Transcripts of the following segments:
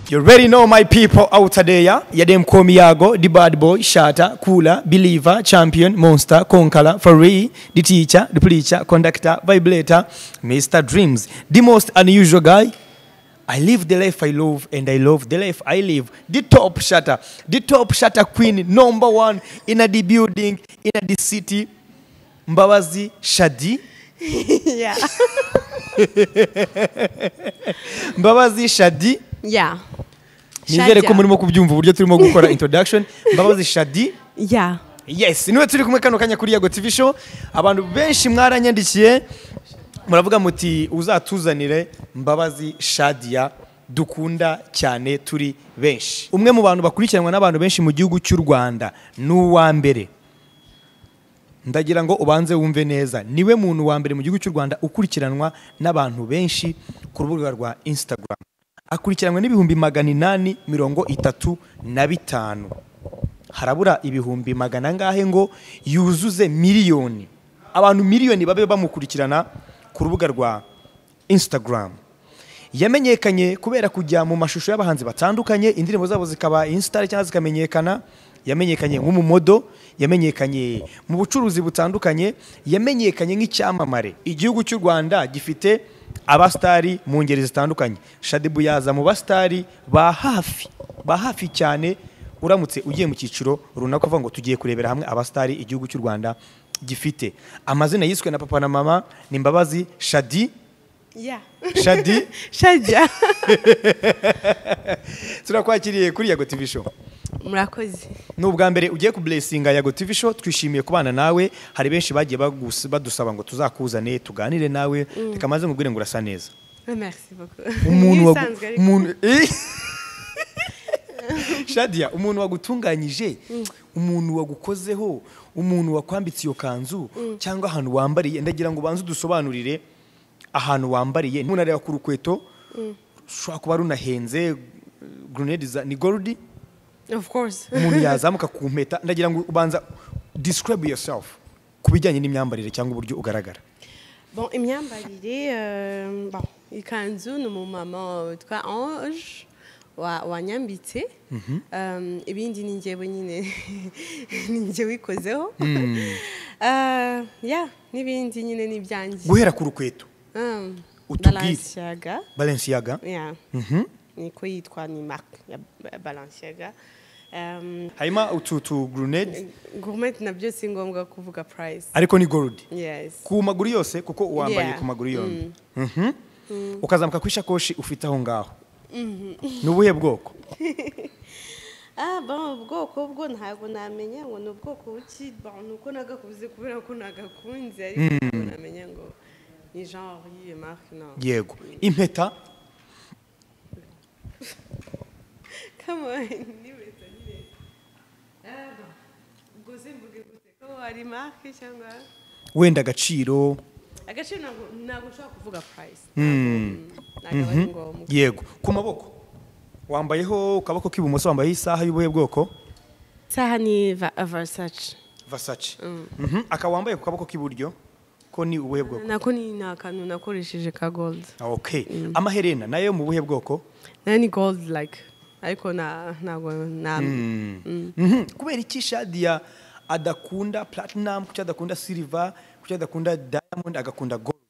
You already know my people out there. You them call me Yago, the bad boy, shatter, cooler, believer, champion, monster, conqueror, furry, the teacher, the preacher, conductor, vibrator, Mr. Dreams, the most unusual guy. I live the life I love and I love the life I live. The top shatter, the top shatter queen, number one in a the building, in a the city. Mbawazi Shadi. yeah. Mbawazi Shadi. Yeah. nizere ko Shaja. murimo kubyumva uburyo turimo gukora introduction mbabazi shadi Yeah. yes niwe turi kumwe kano kanya kuri yago tv show abantu benshi mwaranyandikiye muravuga muti uzatuzanire mbabazi shadia dukunda cyane turi benshi umwe mu bantu bakurikiranwa n'abantu benshi mu gihugu cy'u rwanda ni uwa mbere ndagira ngo ubanze wumve neza niwe muntu wa mbere mu gihugu cy'u rwanda ukurikiranwa n'abantu benshi ku rubuga rwa instagram akurikiranwa n'ibihumbi magana inani mirongo itatu na bitanu harabura ibihumbi magana angahe ngo yuzuze miliyoni abantu miliyoni babe bamukurikirana ku rubuga rwa instagram yamenyekanye kubera kujya mu mashusho y'abahanzi batandukanye indirimbo zabo zikaba insitari cyangwa zikamenyekana yamenyekanye nk'umumodo yamenyekanye mu bucuruzi butandukanye yamenyekanye nk'icyamamare igihugu cy'u rwanda gifite abasitari mu ngeri zitandukanye shadibu yaza mu basitari ba hafi ba hafi cyane uramutse ugiye mu cyiciro runaka uvuga ngo tugiye kurebera hamwe abasitari igihugu cy'u rwanda gifite amazina yiswe na papa na mama ni mbabazi shadi Yeah. shadi Shaja. turakwakiriye kuri yago tv show Murakoze. ni ubwa mbere ugiye kuburesinga yago tv show twishimiye kubana nawe hari benshi bagiye bagus- badusaba ngo tuzakuzane tuganire nawe reka maze nkubwire ngo urasa neza Merci beaucoup. umuntu wagu- Ibisanzwe ariko. umuntu Eh! shadia umuntu wagutunganyije umuntu wagukozeho umuntu wakwambitse iyo kanzu cyangwa ahantu wambariye ndagira ngo ubanze udusobanurire ahantu wambariye umuntu areba ku rukweto rushobora kuba runahenze grenade za- ni goludi Of course. umuntu yazamuka ku mpeta ndagira ngo ubanza describe yourself ku bijyanye n'imyambarire cyangwa uburyo ugaragara Bon, imyambarire euh, bon, ikanzu ni umumama witwa Ange wa- wanyambitse Um, ibindi ni njyewe nyine ni njye wikozeho Uh, yeah n'ibindi nyine ni ibyanjye guhera ku rukweto Um, Utubwire. Balenciaga balenciaga yeah. niko yitwa ni marque ya Ba- Balenciaga Um, harimo utu tu grenade gourmet nabyo si ngombwa kuvuga price ariko ni gold yes ku maguru yose kuko uwambaye Yeah. ku maguru yombi Mhm. ukazamuka ku ishakoshi ufite aho ngaho ni ubuhe bwoko Ah, bon, ubwoko bwo ntabwo namenya ngo ni ubwoko buki bon, ni uko nagakuze kubera ko nagakunze ariko ntabwo namenya ngo ni genre y'iyo marque no yego impeta come on nibeta nyine Ah, bon. ubwo simvuge gute ko ari marque cyangwa wenda agaciro agaciro ntabwo ntabwo nshobora kuvuga price ntabwo ntabwo ari ngombwa yego ku maboko wambayeho ku kaboko k'ibumoso wambayeho isaha y'ubuhe bwoko saha ni Va- versace vasace Mhm. aka wambaye ku kaboko k'iburyo ko ni ubuhe bwoko nako ni ni akantu nakoresheje ka gold Ah, okay amaherena nayo mu buhe bwoko nayo ni gold like ariko na ntabwo na Mhm. kubera iki shadiya adakunda platinum kuki adakunda silver kuki adakunda diamond agakunda gold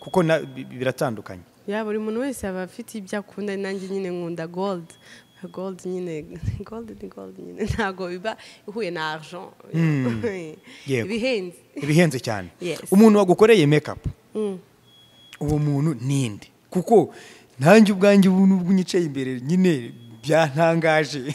kuko na- bi- bi- biratandukanye ya buri muntu wese aba afite ibyo akunda nanjye nyine nkunda gold gold nyine gold ni gold nyine ntabwo biba ihuye na argent Yego. ibihenze ibihenze cyane Yes. umuntu wagukoreye makeup uwo muntu ninde kuko nanjye ubwanjye ubu nubwo unyicaye imbere nyine byantangaje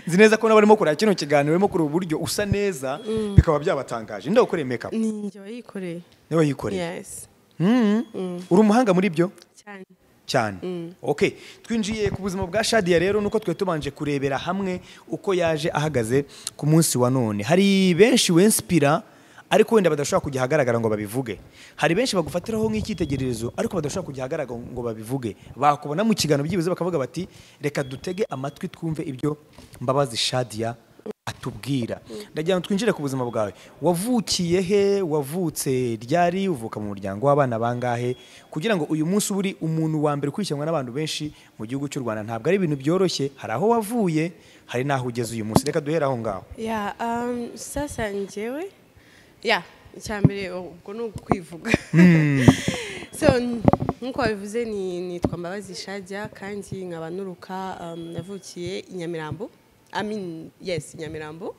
nzi neza ko n'abarimo kureba kino kiganiro barimo kureba uburyo usa neza bikaba byabatangaje ndagukoreye makeup ni njye wayikoreye niwe yikoreye yes Mhm. uri umuhanga muri byo cyane cyane okay twinjiye ku buzima bwa shadiya rero nuko twari tubanje kurebera hamwe uko yaje ahagaze ku munsi wa none hari benshi wenspira ariko wenda badashobora kujya ahagaragara ngo babivuge hari benshi bagufatiraho nk'icyitegererezo ariko badashobora kujya ahagaragara ngo babivuge bakubona mu kiganiro byibuze bakavuga bati reka dutege amatwi twumve ibyo mbabazi shadiya atubwira ndagira ngo twinjire ku buzima bwawe wavukiye he wavutse ryari uvuka mu muryango w'abana bangahe kugira ngo uyu munsi uba uri umuntu wa mbere ukurikiranwa n'abantu benshi mu gihugu cy'u rwanda ntabwo ari ibintu byoroshye hari aho wavuye hari n'aho ugeze uyu munsi reka duhere aho ngaho ya um, sasa njyewe ya icyambere ubwo ni ukwivuga so nkuko wabivuze ni nitwa mbabazi shajya kandi nkaba nuruka um, navukiye i nyamirambo I mean, yes i nyamirambo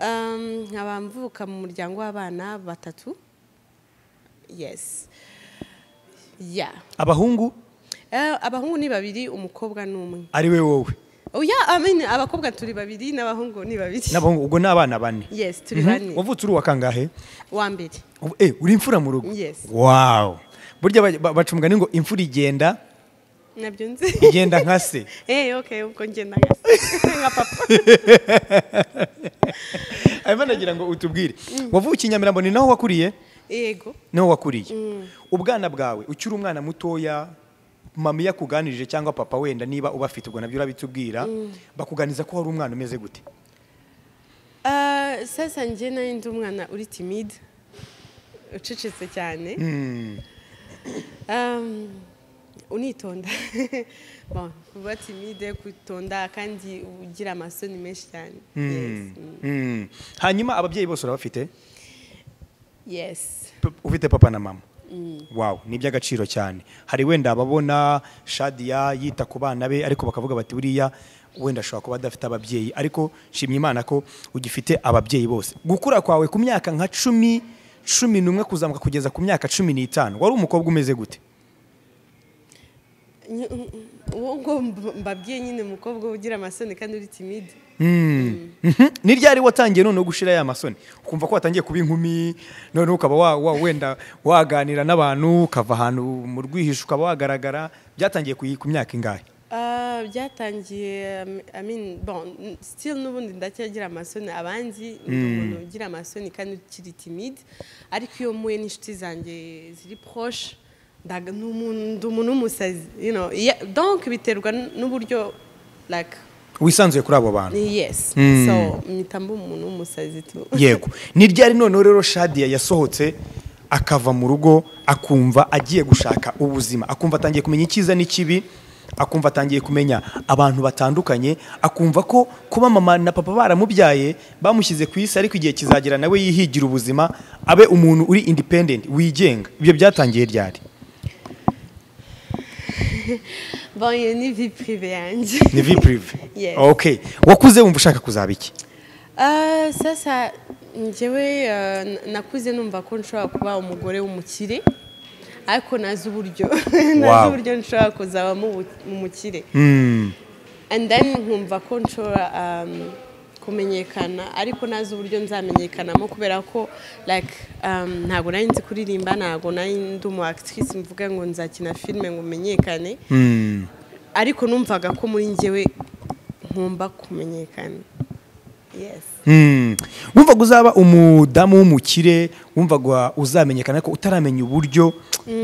Um, nkaba mvuka mu muryango w'abana batatu yes ya abahungu Eh, abahungu ni babiri umukobwa ni umwe ari we wowe Oh, yeah, I mean, abakobwa turi babiri n'abahungu ni babiri n'abahungu ubwo ni abana bane yes turi Mhm. bane wavutse uri uwa kangahe wa mbere Ubu- eh, uri imfura mu rugo Yes. wawu burya ba- ba- baca umugani ngo imfura igenda nabyo nzi igenda nka se Eh, okay, ubwo ngenda nka nka papa. hanyuma nagira ngo utubwire wavukiye i nyamirambo ni naho wakuriye Yego. niho wakuriye ubwana bwawe ukiri umwana mutoya mami yakuganirije cyangwa papa wenda niba ubafite ubwo nabyo urabitubwira bakuganiza ko hari umwana umeze gute Ah, sasa njye nari ndi umwana uri timide ucecetse cyane Um, unitonda Bon, kuba timide kutonda kandi ugira amasoni menshi cyane yes mm. Mm. hanyuma ababyeyi bose urabafite yes P- ufite papa na mama wawu ni iby'agaciro cyane hari wenda ababona shadiya yita ku bana be ariko bakavuga bati buriya wenda ashobora kuba adafite ababyeyi ariko shimye imana ko ugifite ababyeyi bose gukura kwawe ku myaka nka cumi cumi n'umwe kuzamuka kugeza ku myaka cumi n'itanu wari umukobwa umeze gute Ny- mm, mm, uwo ngo mb- mbabwiye nyine umukobwa ugira amasoni kandi uri timide Mm. Mhm. ni ryari watangiye noneho gushira ya masoni ukumva ko watangiye kuba inkumi noneho ukaba wa- wa- wenda waganira n'abantu ukava ahantu mu rwihisho ukaba wagaragara byatangiye ku ku myaka ingahe Ah, byatangiye um, I mean, bon, n- still n'ubundi ndacyagira amasoni abandi ndi umuntu ugira amasoni kandi ukiri timide ariko iyo mpuye n'inshuti zanjye ziri proche ndaga- ni umuntu ndi umuntu w'umusazi you know, yeah, donc biterwa n- n'uburyo like wisanzuye kuri abo bantu yes so mpita mba umuntu w'umusazi tu yego ni ryari noneho rero shadiya yasohotse akava mu rugo akumva agiye gushaka ubuzima akumva atangiye kumenya icyiza n'ikibi akumva atangiye kumenya abantu batandukanye akumva ko kuba mama na papa baramubyaye bamushyize ku isi ariko igihe kizagera nawe yihigira ubuzima abe umuntu uri independent wigenga ibyo byatangiye ryari bon iyo ni vie prive yanjye ni vi purive Yes. okay wakuze wumva ushaka kuzaba iki Ah, sasa njyewe ah, n- nakuze numva ko nshobora kuba umugore w'umukire ariko nazi uburyo nazi Wow. uburyo nshobora kuzabamo ubu- umukire and then nkumva ko nshobora um, kumenyekana ariko nazi uburyo nzamenyekanamo kubera ko like um, ntabwo nari nzi kuririmba ntabwo nari ndi umu actrice mvuga ngo nzakina filime ngo menyekane ariko numvaga ko muri njyewe nkumba kumenyekana yes Mm. wumvaga uzaba umudamu w'umukire wumvaga uzamenyekana ko utaramenya uburyo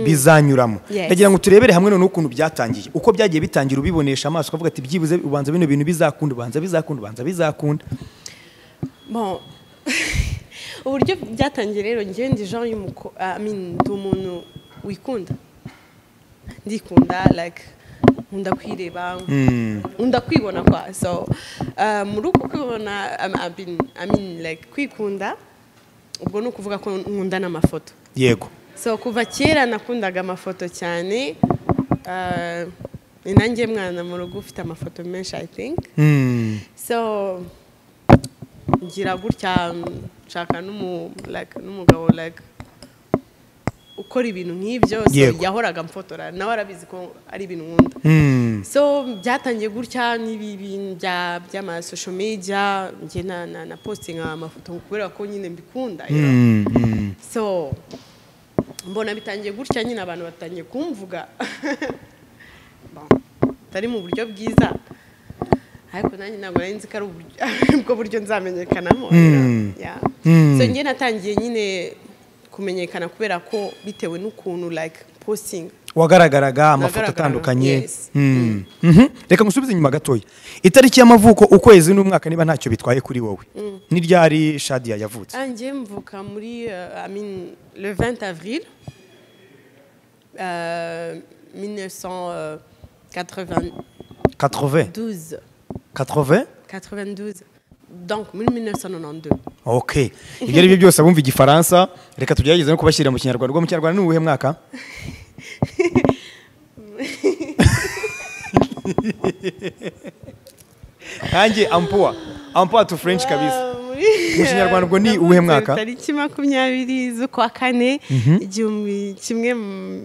bizanyuramo Yes. ndagira ngo turebere hamwe noneho ukuntu byatangiye uko byagiye bitangira ubibonesha amaso ukavuga ati byibuze ubanza bino bintu bizakunda ubanza bizakunda ubanza bizakunda Bon. uburyo byatangiye rero njyewe ndi genre y'umuko I mean, ndi umuntu wikunda ndikunda like nkunda kwireba nkunda kwibona kwa so uh, muri uko kwibona um, I mean, I mean, like kwikunda ubwo ni ukuvuga ko nkunda n'amafoto yego so kuva kera nakundaga amafoto cyane uh, ni nanjye mwana mu rugo ufite amafoto menshi i think Mm. so ngira gutya nshaka n'umu- like, n'umugabo like ukora ibintu nk'ibyo so Yego. yahoraga amfotora nawe arabizi ko ari ibintu nkunda Mm. so byatangiye gutya n'ibi bintu bya- by'amasosho media njye na, na, na postinga amafoto kubera ko nyine mbikunda you know. Mm. Mm. so mbona bitangiye gutya nyine abantu batangiye kumvuga Bon, atari mu buryo bwiza ariko nanjye ntabwo nari nzi ko ari uburyo- ubwo buryo nzamenyekanamo you know. Mm. Yeah. Mm. so njye natangiye nyine kumenyekana kubera ko bitewe n'ukuntu like posting wagaragaraga amafoto Nagaragaraga, atandukanye yes. Mm. Mhm. reka ngusubize inyuma gatoya itariki y'amavuko ukwezi n'umwaka niba ntacyo bitwaye kuri wowe ni ryari shadiya yavutse Ah, ngiye mvuka muri euh, I mean, le 20 avril euh, 1992 80 80 92 donc muri 1992 ok ibyo ari byo byose abumva igifaransa reka tugerageze no kubashyirira mu kinyarwanda ubwo mu kinyarwanda ni uwuhe mwaka nkanjye ampuwa ampuwa tu french kabisa Ah, muri- Mu Kinyarwanda ubwo ni uwuhe mwaka? tariki makumyabiri z'ukwa kane igihumbi kimwe mu-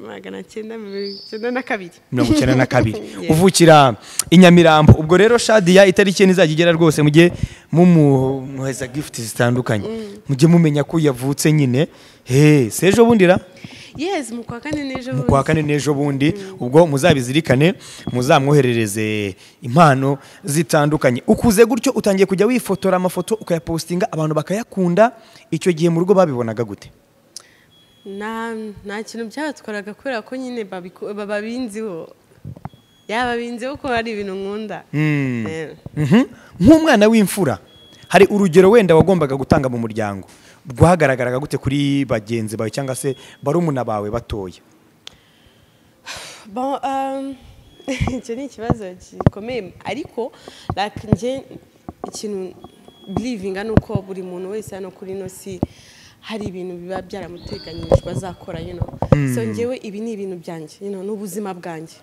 magana cyenda mirongo icyenda na kabiri mirongo icyenda na kabiri Yeah. uvukira i nyamirambo ubwo rero shadiya itariki ye ntizajya igera rwose mujye mumuheza gifuti zitandukanye mujye mumenya ko yavutse nyine he si ejo bundi ra yes mu kwa kane n'ejo mu kwa kane n'ejo bundi ubwo muzabizirikane muzamwoherereze impano zitandukanye ukuze gutyo utangiye kujya wifotora amafoto ukayapostinga abantu bakayakunda icyo gihe mu rugo babibonaga gute nta nta kintu byabatwaraga kubera ko nyine babiku- babinziho yaba binziho ko hari ibintu nkunda Eh, Mhm. nk'umwana w'imfura hari urugero wenda wagombaga gutanga mu muryango rwahagaragaraga gute kuri bagenzi bawe cyangwa se barumuna bawe batoya bon euh, icyo ni ikibazo gikomeye ariko like njye ikintu belivinga ni uko buri muntu wese hano kuri ino si hari ibintu biba byaramuteganyijwe azakora you know so njyewe ibi ni ibintu byanjye you know ni ubuzima bwanjye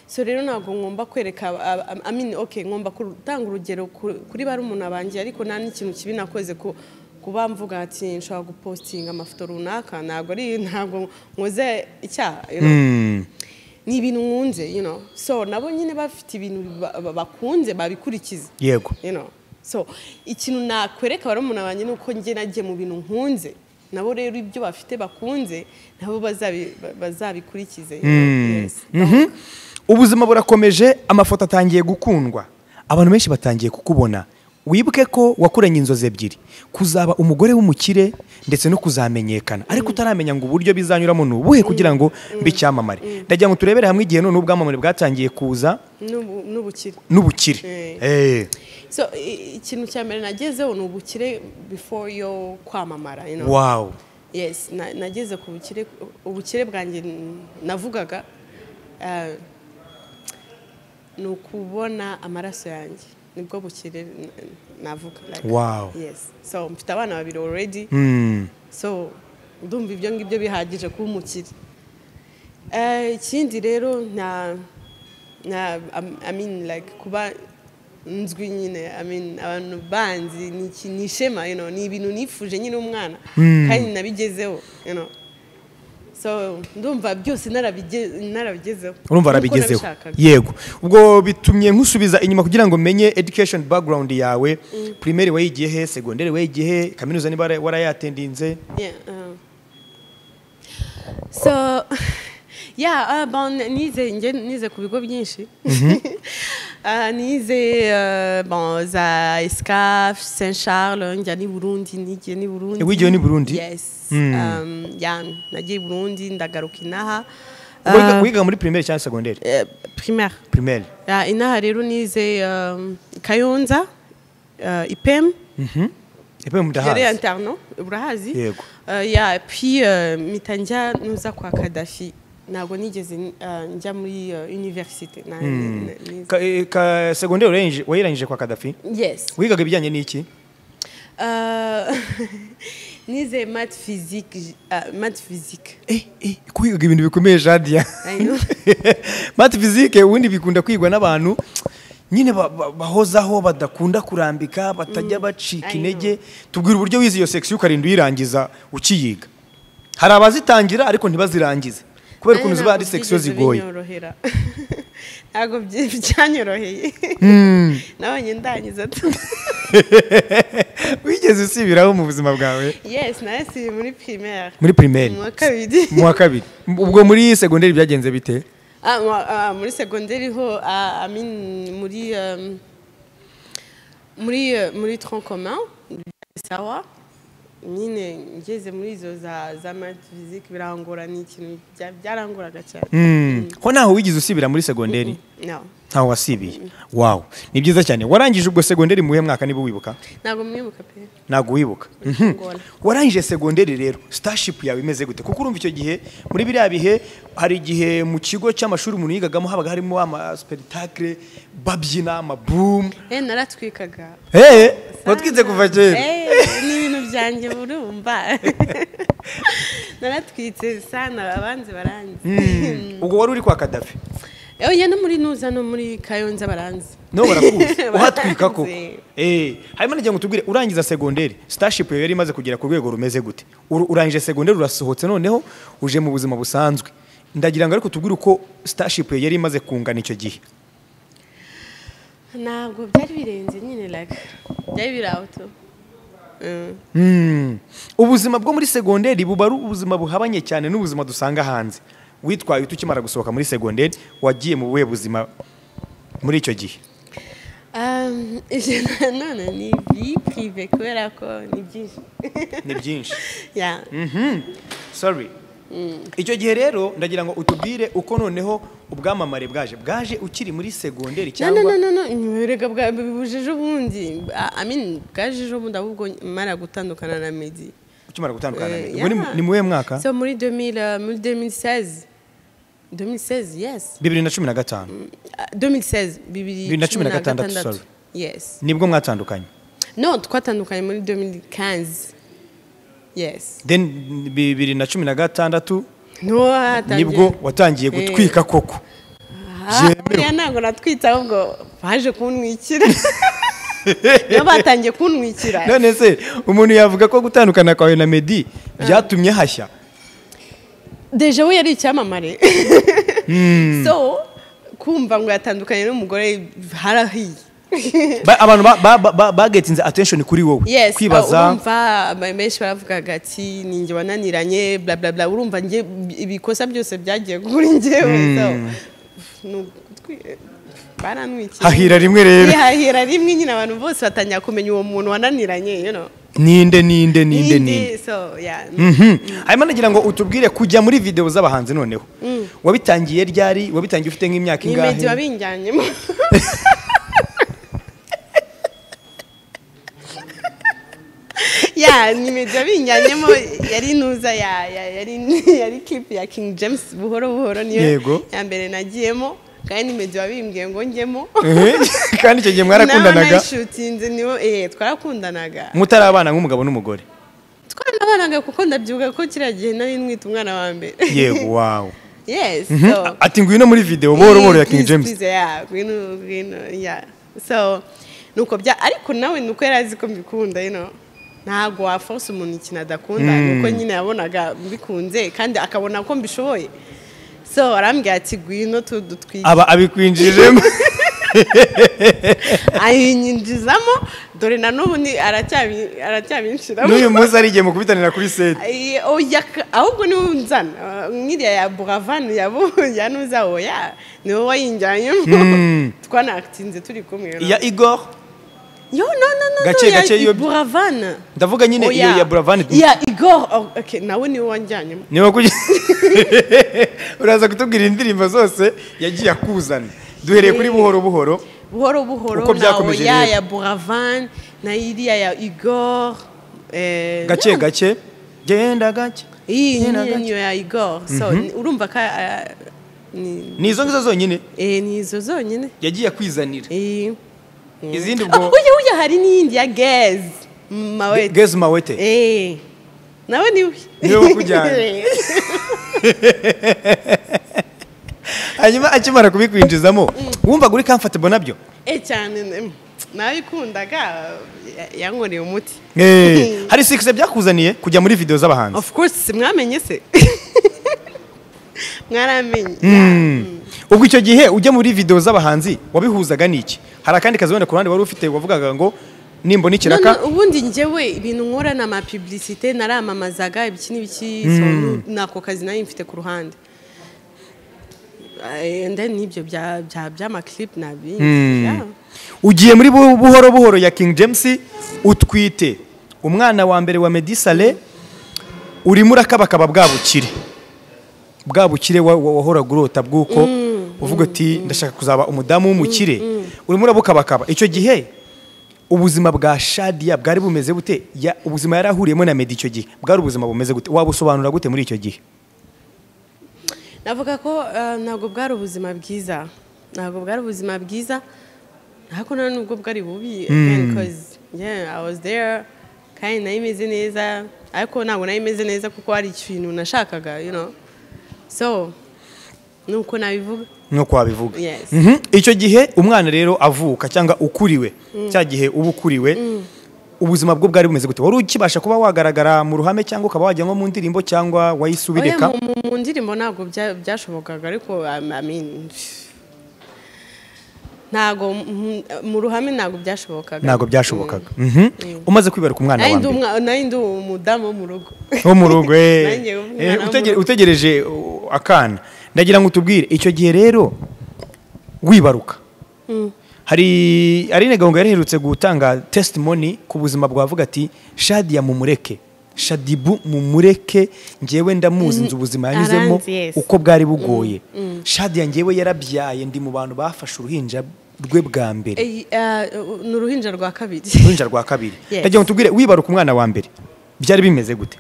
so rero ntabwo ngomba kwereka ab- ab- I mean, okay, ngomba gutanga urugero ku- kuri barumuna banjye ariko nta n'ikintu kibi nakoze ku kuba mvuga ati nshobora gupostinga amafoto runaka ntabwo ari ntabwo nkoze icyaha you know Mm. ni ibintu nkunze you know so nabo nyine bafite ibintu ba- ba- bakunze babikurikiza yego you know so ikintu nakwereka barumuna banjye ni uko njye nagiye mu bintu nkunze nabo rero ibyo bafite bakunze nabo bazabi- ba- bazabikurikize you know. Yes. Mhm. ubuzima burakomeje amafoto atangiye gukundwa abantu benshi batangiye kukubona wibuke ko wakuranye inzozi ebyiri kuzaba umugore w'umukire ndetse no kuzamenyekana ariko utaramenya ngo uburyo bizanyuramo ni ubuhe kugira ngo bicyamamare ndagira ngo turebere hamwe igihe none ubwamamare bwatangiye kuza N'ubu- n'ubukire n'ubukire Mm. Eh. so i- ikintu cya mbere nagezeho ni ubukire before yo kwamamara you know. wow yes na- nageze ku bukire ubukire bwanjye n- navugaga eh, ni ukubona amaraso yanjye nibwo bukire n- navuga like, Wow. yes so mfite abana babiri already Mm. so ndumva ibyo ngibyo bihagije kuba umukire Eh, ikindi rero na na am- i mean like kuba nzwi nyine i mean abantu banzi ni iki- ni ishema you know ni ibintu nifuje nyine umwana kandi nabigezeho you know so ndumva byose narabige- narabigezeho urumva Nk'uko arabigezeho nabishakaga. yego ubwo bitumye nkusubiza inyuma kugira ngo menye education background yawe primaire wayigiye he segonderi wayigiye he kaminuza niba wara- warayatendinze Yeah. Uh. So, yeah, uh, bon, nize, nge- nize ku bigo byinshi. uh, nize uh, bon, za ESCAF, Saint-Charles, njya n'i Burundi, nigiye n'i Burundi. Eh, wigiyeyo n'i Burundi? Yes. Mm. Um, yeah, nagiye i Burundi, ndagaruka inaha. Wiga- Uh, wigaga muri primaire cyangwa segonderi eh, primaire. primaire Yeah, inaha rero nize um, Kayonza, uh, IPEM. epe Yari mudahazi interno urahazi Yego. Eh, ya puis eh, mpita njya nuza kwa Kaddafi ntabwo nigeze eh, njya muri eh, université Na- ni- ni- Ka- eh, ka- segonderi warayirangije- wayirangije kwa kadafi yes wigaga ibijyanye n'iki Eh, nize math physique j- eh, math physique Eh, eh, ko wigaga ibintu bikomeye jadia I know. mati fizike ubundi bikunda kwigwa n'abantu nyine ba- ba- bahozaho badakunda kurambika batajya bacika I intege tubwira uburyo wize iyo section ukarinda uyirangiza ukiyiga hari abazitangira ariko ntibazirangize kubera ukuntu ziba ari section zigoye binyorohera ntabwo byi- byanyoroheye nabonye ndangiza tu wigeze usibiraho mu buzima bwawe yes nahasiye muri primaire muri primaire mu wa kabiri mu wa kabiri ubwo muri segonderi byagenze bite Ah, mu- ah, muri segonderi ho ah, I mean, muri um, muri euh, muri tronc commun sawa nyine ngeze muri izo za za mati fizike birangora ni ikintu bya- byaranguraga cyane ho ntaho wigeze usibira muri segonderi No. ntaho wasibiye wawu ni byiza cyane warangije ubwo segonderi mu buhe mwaka niba wibuka ntabwo mwibuka pe ntabwo wibuka Ngora. warangije segonderi rero sitashipu yawe imeze gute kuko urumva icyo gihe muri biriya bihe hari igihe mu kigo cy'amashuri umuntu yigagamo habaga harimo amasipetakire babyina amabumu eh naratwikaga hehe watwitse kuva kera Eh, ni ibintu byanjye burumva naratwitse sana abanzi baranzi ubwo wari uri kwa kadafi oya no muri nuza no muri kayonza baranzi no barakuzi uhatwika Baranzi. koko eh hanyuma nagira ngo tubwire urangiza segonderi sitashipu yawe yari imaze kugera ku rwego rumeze gute Ur- urangije segonderi urasohotse noneho uje mu buzima busanzwe ndagira ngo ariko tubwire uko sitashipu yawe yari imaze kungana icyo gihe ntabwo byari birenze nyine like byari biri auto Mm. Mm. ubuzima bwo muri segonderi buba ari ubuzima buhabanye cyane n'ubuzima dusanga hanze witwaye ute ukimara gusohoka muri segonderi wagiye mu buhe buzima muri icyo gihe Um, ivyo nanone ni vi prive kubera ko ni byinshi ni byinshi Yeah. sorry icyo gihe rero ndagira ngo utubwire uko noneho ubwamamare bwaje bwaje ukiri muri segonderi No, no, no, cyangwa no, no. Reka bwa- buje ejo bundi Ah, I mean, bwaje ejo bundi ahubwo mara gutandukana na Meddy ukimara gutandukana na Eh, Meddy. Ubwo ni mu- yeah. ni mu buhe mwaka so muri 2000, euh, muri 2016 2016 yes bibiri na cumi na gatanu Ah, 2016 bibiri Bibiri na cumi na cumi na gatandatu, gatandatu. sorry. yes nibwo mwatandukanye no twatandukanye muri 2015 yes then bibiri na cumi na gatandatu no hatangiye- nibwo watangiye Eh. gutwika koko Ah, byemewe. buriya ntabwo natwitse ahubwo baje kuntwikira niyo batangiye kuntwikira none se umuntu yavuga ko gutandukana kwawe na medi byatumye hashya deja we yari icyamamare so kumva ngo yatandukanye n'umugore harahiye Ba- abantu ba- ba- ba- ba- bagetinze attention kuri wowe yes kwibaza urumva abantu benshi baravugaga ati ni njye wananiranye bla bla bla urumva njye ibikosa byose byagiye kuri njyewe so ni ugutwi- barantwikira hahira rimwe rero hahira rimwe nyine abantu bose batangira kumenya uwo muntu wananiranye you know ninde ninde ninde ninde so yeah Mhm. hanyuma nagira ngo utubwire kujya muri videwo z'abahanzi noneho wabitangiye ryari wabitangiye ufite nk'imyaka ni meddy ingahe wabinjyanyemo ya ni meddy wabinjyanyemo yari nuza ya ya- yari yari kipu ya king james buhoro buhoro niyo Yego. ya mbere nagiyemo kandi ni meddy wabimbwiye ngo njyemo Ehe. kandi icyo gihe mwarakundanaga nayishutinze niwo eh twarakundanaga mutari abana nk'umugabo n'umugore twaranabonaga kuko ndabyibuka ko kiriya gihe nari mwita umwana wa mbere yego wawe yes Mhm. so ati ngwino muri videwo buhoro buhoro ya king Please, james please, yeah, ngwino ngwino yeah so nuko bya ariko nawe nuko yari azi ko mbikunda you know ntabwo waforce umuntu ikintu adakunda nuko nyine yabonaga mbikunze kandi akabona ko mbishoboye so arambwira ati ngwino tu- dutwike aba abikwinjirijemo ayinyinjizamo dore na n'ubu ni- aracyabi- aracyabinshyiramo n'uyu munsi ari igihe mukubitanira kuri seti Ay, oya ka- ahubwo niwe unzana Uh, nk'iriya ya buravan yabo ya nuza oya niwe wayinjyanyemo twanatinze turi kumwe no? iya igor yo no no no Gake, no, ya gake, iyo- buravan ndavuga nyine iyo Oya. ya buravani ya igor oh, okay nawe niwe wanjyanyemo niba kugira uraza kutubwira indirimbo zose yagiye akuzana duhereye kuri buhoro buhoro buhoro buhoro Uko na byakomeje oya rero. ya buravan na iriya ya igor eh, gake gake genda gake iyi genda niyo- gake. niyo ya igor so ni- urumva ka ah, ni ni izo ngizo zonyine eh, ni izo zonyine yagiye akwizanira eh izindi Oh, ubwo uyu uyu hari n'iyindi ya gez mawete gezi mawete Eh, nawe niwe Niwe wakujyanye. hanyuma akimara kubikwinjizamo wumvaga uri comfortable nabyo Eh, cyane mm, nabikundaga ya- yankoreye umuti Eh, hari sikise byakuzaniye kujya muri videwo z'abahanzi of course mwamenye se mwaramenye Mm. ubwo icyo gihe ujya muri videwo z'abahanzi wabihuzaga n'iki hari akandi kazi wenda ku ruhande wari ufite wavugaga ngo nimbona ikiraka None ubundi njyewe ibintu nkora na amapublicité naramamazaga ibiki n'ibiki so, nu- nako kazi nari mfite ku ruhande Eh, and then n'ibyo bya- bya- by'amaclip nabi ugiye muri bu- buhoro buhoro ya king james utwite umwana wa mbere wa medisale urimo urakabakaba bwa bukire bwa bukire wa- wa- wahoraga urota bw'uko uvuga uti ndashaka kuzaba umudamu w'umukire urimo urabukabakaba icyo gihe ubuzima bwa shadiya bwari bumeze bute Ya- ubuzima yari ahuriyemo na medi icyo gihe bwari ubuzima bumeze gute wabusobanura gute muri icyo gihe navuga ko eh, ntabwo bwari ubuzima bwiza ntabwo bwari ubuzima bwiza ariko nta nubwo bwari bubi because yeah i was there kandi nayo imeze neza ariko ntabwo nayo imeze neza kuko hari ikintu nashakaga you know so nuko nabivuga nk'uko wabivuga Yes. Mhm. icyo gihe umwana rero avuka cyangwa ukuriwe cya gihe uba ukuriwe ubuzima bwo bwari bumeze gute wari ukibasha kuba wagaragara mu ruhame cyangwa ukaba wajya nko mu ndirimbo cyangwa wayisubireka Oya, mu- mu- mu ndirimbo ntabwo bya- byashobokaga ariko um, I mean, ntabwo mu- mu ruhame ntabwo byashobokaga ntabwo byashobokaga Mhm. umaze kwibaruka umwana nayo wa ndi mbere umwa- nayo ndi umudamu wo mu rugo wo mu rugo eh. Nanjye umwana Eh, wo mu utege- rugo. utegereje uh, akana ndagira ngo utubwire icyo gihe rero wibaruka hari Aline Gahunga yari iherutse gutanga testimony ku buzima bwavuga ati Shadia mumureke Shadibu mumureke njyewe ndamuzi nzi ubuzima yanyuzemo Aranzi, yes. uko bwari bugoye Shadia njyewe yarabyaye ndi mu bantu bafashe uruhinja rwe bwa mbere Eh, eh, ni uruhinja rwa kabiri uruhinja rwa kabiri Yes. ndagira ngo tubwire wibaruka umwana wa mbere byari bimeze gute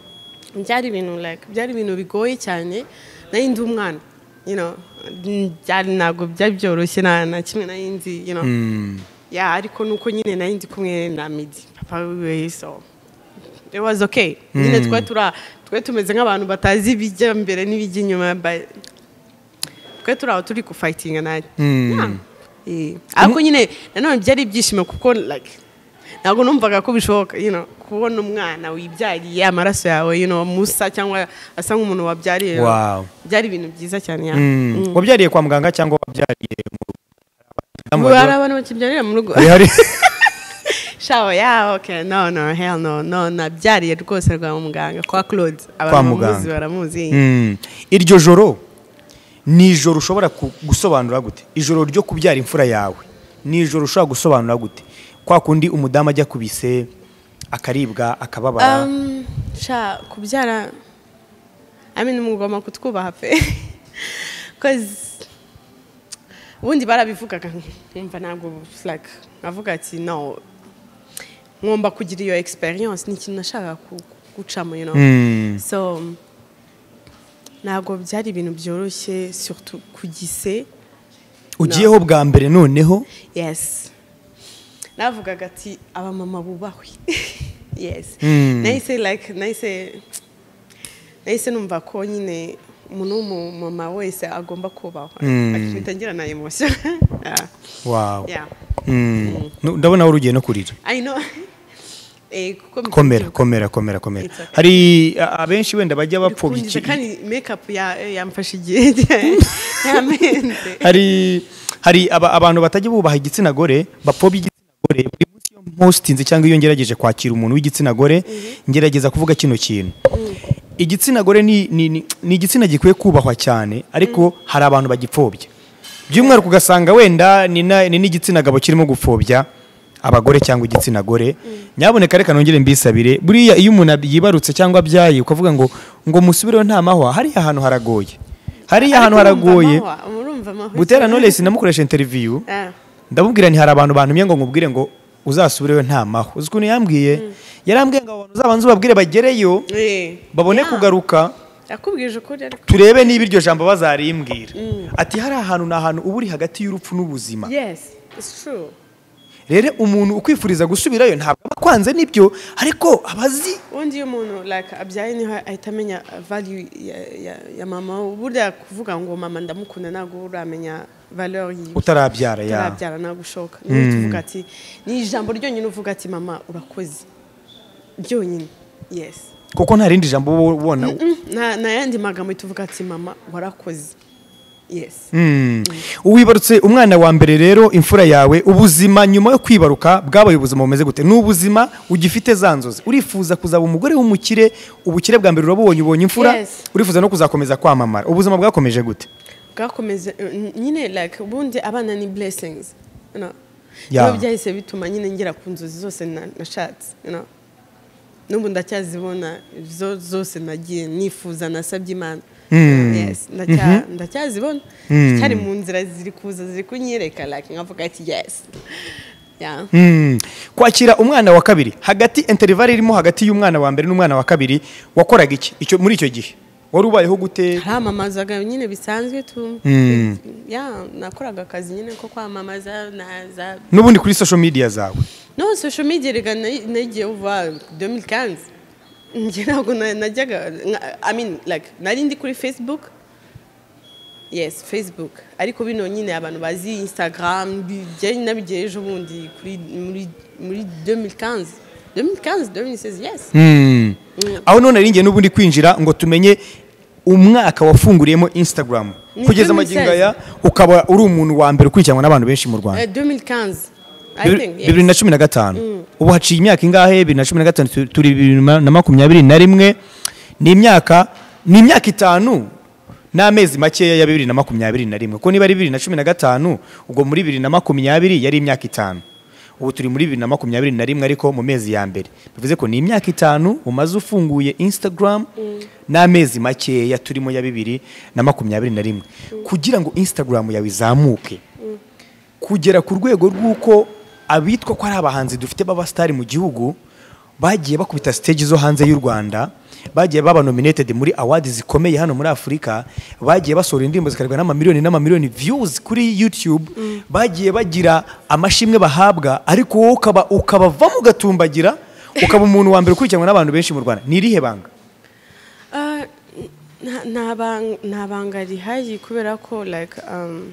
byari ibintu like byari ibintu bigoye cyane nayo ndi umwana you know byari ntabwo byari byoroshye na na kimwe nayo ndi you know ya ariko nuko nyine nayo ndi kumwe na midi papa wiwe so it was okay nyine twari tura twari tumeze nk'abantu batazi ibijya mbere n'ibijya inyuma but twari turi aho turi gufayitinga nayo Eh, ariko nyine nanone byari ibyishimo kuko like ntabwo numvaga ko bishoboka you know, kubona umwana wibyariye amaraso yawe you know, musa cyangwa asa nk'umuntu wabyariye Wow. byari ibintu byiza cyane ya Mm. wabyariye kwa muganga cyangwa wabyariye mu Ubu hari abantu bakibyarira mu rugo Hari- hari shawa ya okay no no hell no no nabyariye rwose rwa muganga kwa claude Kwa abantu bamuzi muganga. baramuzi Mm. iryo joro ni ijoro ushobora ku- gusobanura gute ijoro ryo kubyara imfura yawe ni ijoro ushobora gusobanura gute kwa kundi umudamu ajya ku bise akaribwa akababara Um, sha kubyara I mean umugoma kutwubaha pe cause ubundi barabivugaga nkumva ntabwo like nkavuga ati no ngomba kugira iyo experience ni ikintu nashakaga ku- gucamo you know Mm. so ntabwo byari ibintu byoroshye surtout ku gise ugiyeho bwa mbere noneho yes navugaga ati abamama bubahwe yes Mm. nahise like nahise nahise numva ko nyine umuntu w'umumama wese agomba kubahwa Mm. akihita ngira na emotion Yeah. wow Yeah. Mm. Nu- ndabona wowe ugiye no kurira I know. Eh, kuko komera komera komera komera It's okay. hari a- abenshi wenda bajya bapfobya bikundiza iki- kandi makeup ya- yamfashe igihe yamenze hari hari aba- abantu batajya bubaha igitsina gore bapfobya igitsina gore buri munsi iyo mpositinze cyangwa iyo ngerageje kwakira umuntu w'igitsina gore ngerageza kuvuga kino kintu igitsina gore ni ni- ni- ni igitsina gikwiye kubahwa cyane ariko hari abantu bagipfobya by'umwihariko ugasanga wenda ni na- ni n'igitsina gabo kirimo gupfobya abagore cyangwa igitsina gore nyaboneka reka nongere mbisabire buriya iyo umuntu ab- yibarutse cyangwa abyaye ukavuga ngo ngo musubireho nta mahwa hariya hantu haragoye hariya hantu haragoye Butera Knowless namukoresha interview ndamubwira nti hari abantu bantumye ngo nkubwire ngo uzasubireyo nta mahwa uzi ukuntu yambwiye yarambwiye ngo abo bantu uzabanze ubabwire bagereyo babone kugaruka yakubwije ukuri ariko turebe niba iryo jambo bazarimbwira ati hari ahantu ni ahantu uba uri hagati y'urupfu n'ubuzima yes it's true rero umuntu ukwifuriza gusubirayo ntabwo aba akwanze n'ibyo ariko abazi ubundi iyo umuntu like abyaye niho ahita amenya value ya, ya, ya mama we. burya kuvuga ngo mama ndamukunda ntabwo uramenya valeur yiwe utarabyara ya utarabyara ntabwo ushoka niyo tuvuga ati ni ijambo ryonyine uvuga ati mama urakoze ryonyine yes kuko nta rindi jambo uba ubona Mm, nta nta yandi magambo uhita uvuga ati mama warakoze yes wibarutse umwana wa mbere rero imfura yawe ubuzima nyuma yo kwibaruka bwabaye ubuzima bumeze gute ni ubuzima ugifite za nzozi urifuza kuzaba umugore w'umukire ubukire bwa mbere urabubonye ubonye imfura Yes. urifuza no kuzakomeza kwamamara ubuzima bwakomeje gute bwakomeze eh, nyine like ubundi abana ni blessings you know Yeah. niyo byahise bituma nyine ngera ku nzozi zose na- nashatse you know n'ubu ndacyazibona zo zose nagiye nifuza nasabye imana Mm. Yes, ndacya- ndacyazibona cyari mu nzira ziri kuza ziri kunyereka like nkavuga ati yes Yeah. Mm. kwakira umwana wa kabiri hagati interivale irimo hagati y'umwana wa mbere n'umwana wa kabiri wakoraga iki icyo muri icyo gihe wari ubayeho gute haramamazaga nyine bisanzwe tu Mm. ya nakoraga akazi nyine ko kwamamaza na za n'ubundi kuri social media zawe no social media rega na- nagiye uva 2015 njye ntabwo na- najyaga nka- i mean like nari ndi kuri facebook yes facebook ariko bino nyine abantu bazi instagram bijye nabigiye ejo bundi kuri muri muri 2015 2015 2016 yes Mm. aho none ari ngiye n'ubundi kwinjira ngo tumenye umwaka wafunguriyemo instagram Ni kugeza amagingo 2016. aya ukaba uri umuntu wa mbere ukurikiranwa n'abantu benshi mu rwanda Eh, 2015 i think yes. bibiri na cumi na gatanu ubu haciye imyaka ingahe bibiri na cumi na gatanu tu- turi bibiri na na makumyabiri na rimwe ni imyaka ni imyaka itanu n'amezi makeya ya bibiri na makumyabiri na rimwe kuko niba ari bibiri na cumi na gatanu ubwo muri bibiri na makumyabiri yari imyaka itanu ubu turi muri bibiri na makumyabiri na rimwe ariko mu mezi ya mbere bivuze ko ni imyaka itanu umaze ufunguye instagram n'amezi makeya turimo ya bibiri na makumyabiri na rimwe kugira ngo instagram yawe izamuke kugera ku rwego rw'uko abitwa ko ari abahanzi dufite b'abasitari mu gihugu bagiye bakubita stage zo hanze y'u rwanda bagiye baba nominated muri awadi zikomeye hano muri afurika bagiye basohora indirimbo zikarwa n'amamiliyoni n'amamiliyoni views kuri youtube bagiye bagira amashimwe bahabwa ariko wowe ukaba ukabavamo ugatumbagira ukaba umuntu wa mbere ukurikiranwa n'abantu benshi mu rwanda ni irihe banga Ah, nta- nta bang- nta banga rihari kubera ko like um,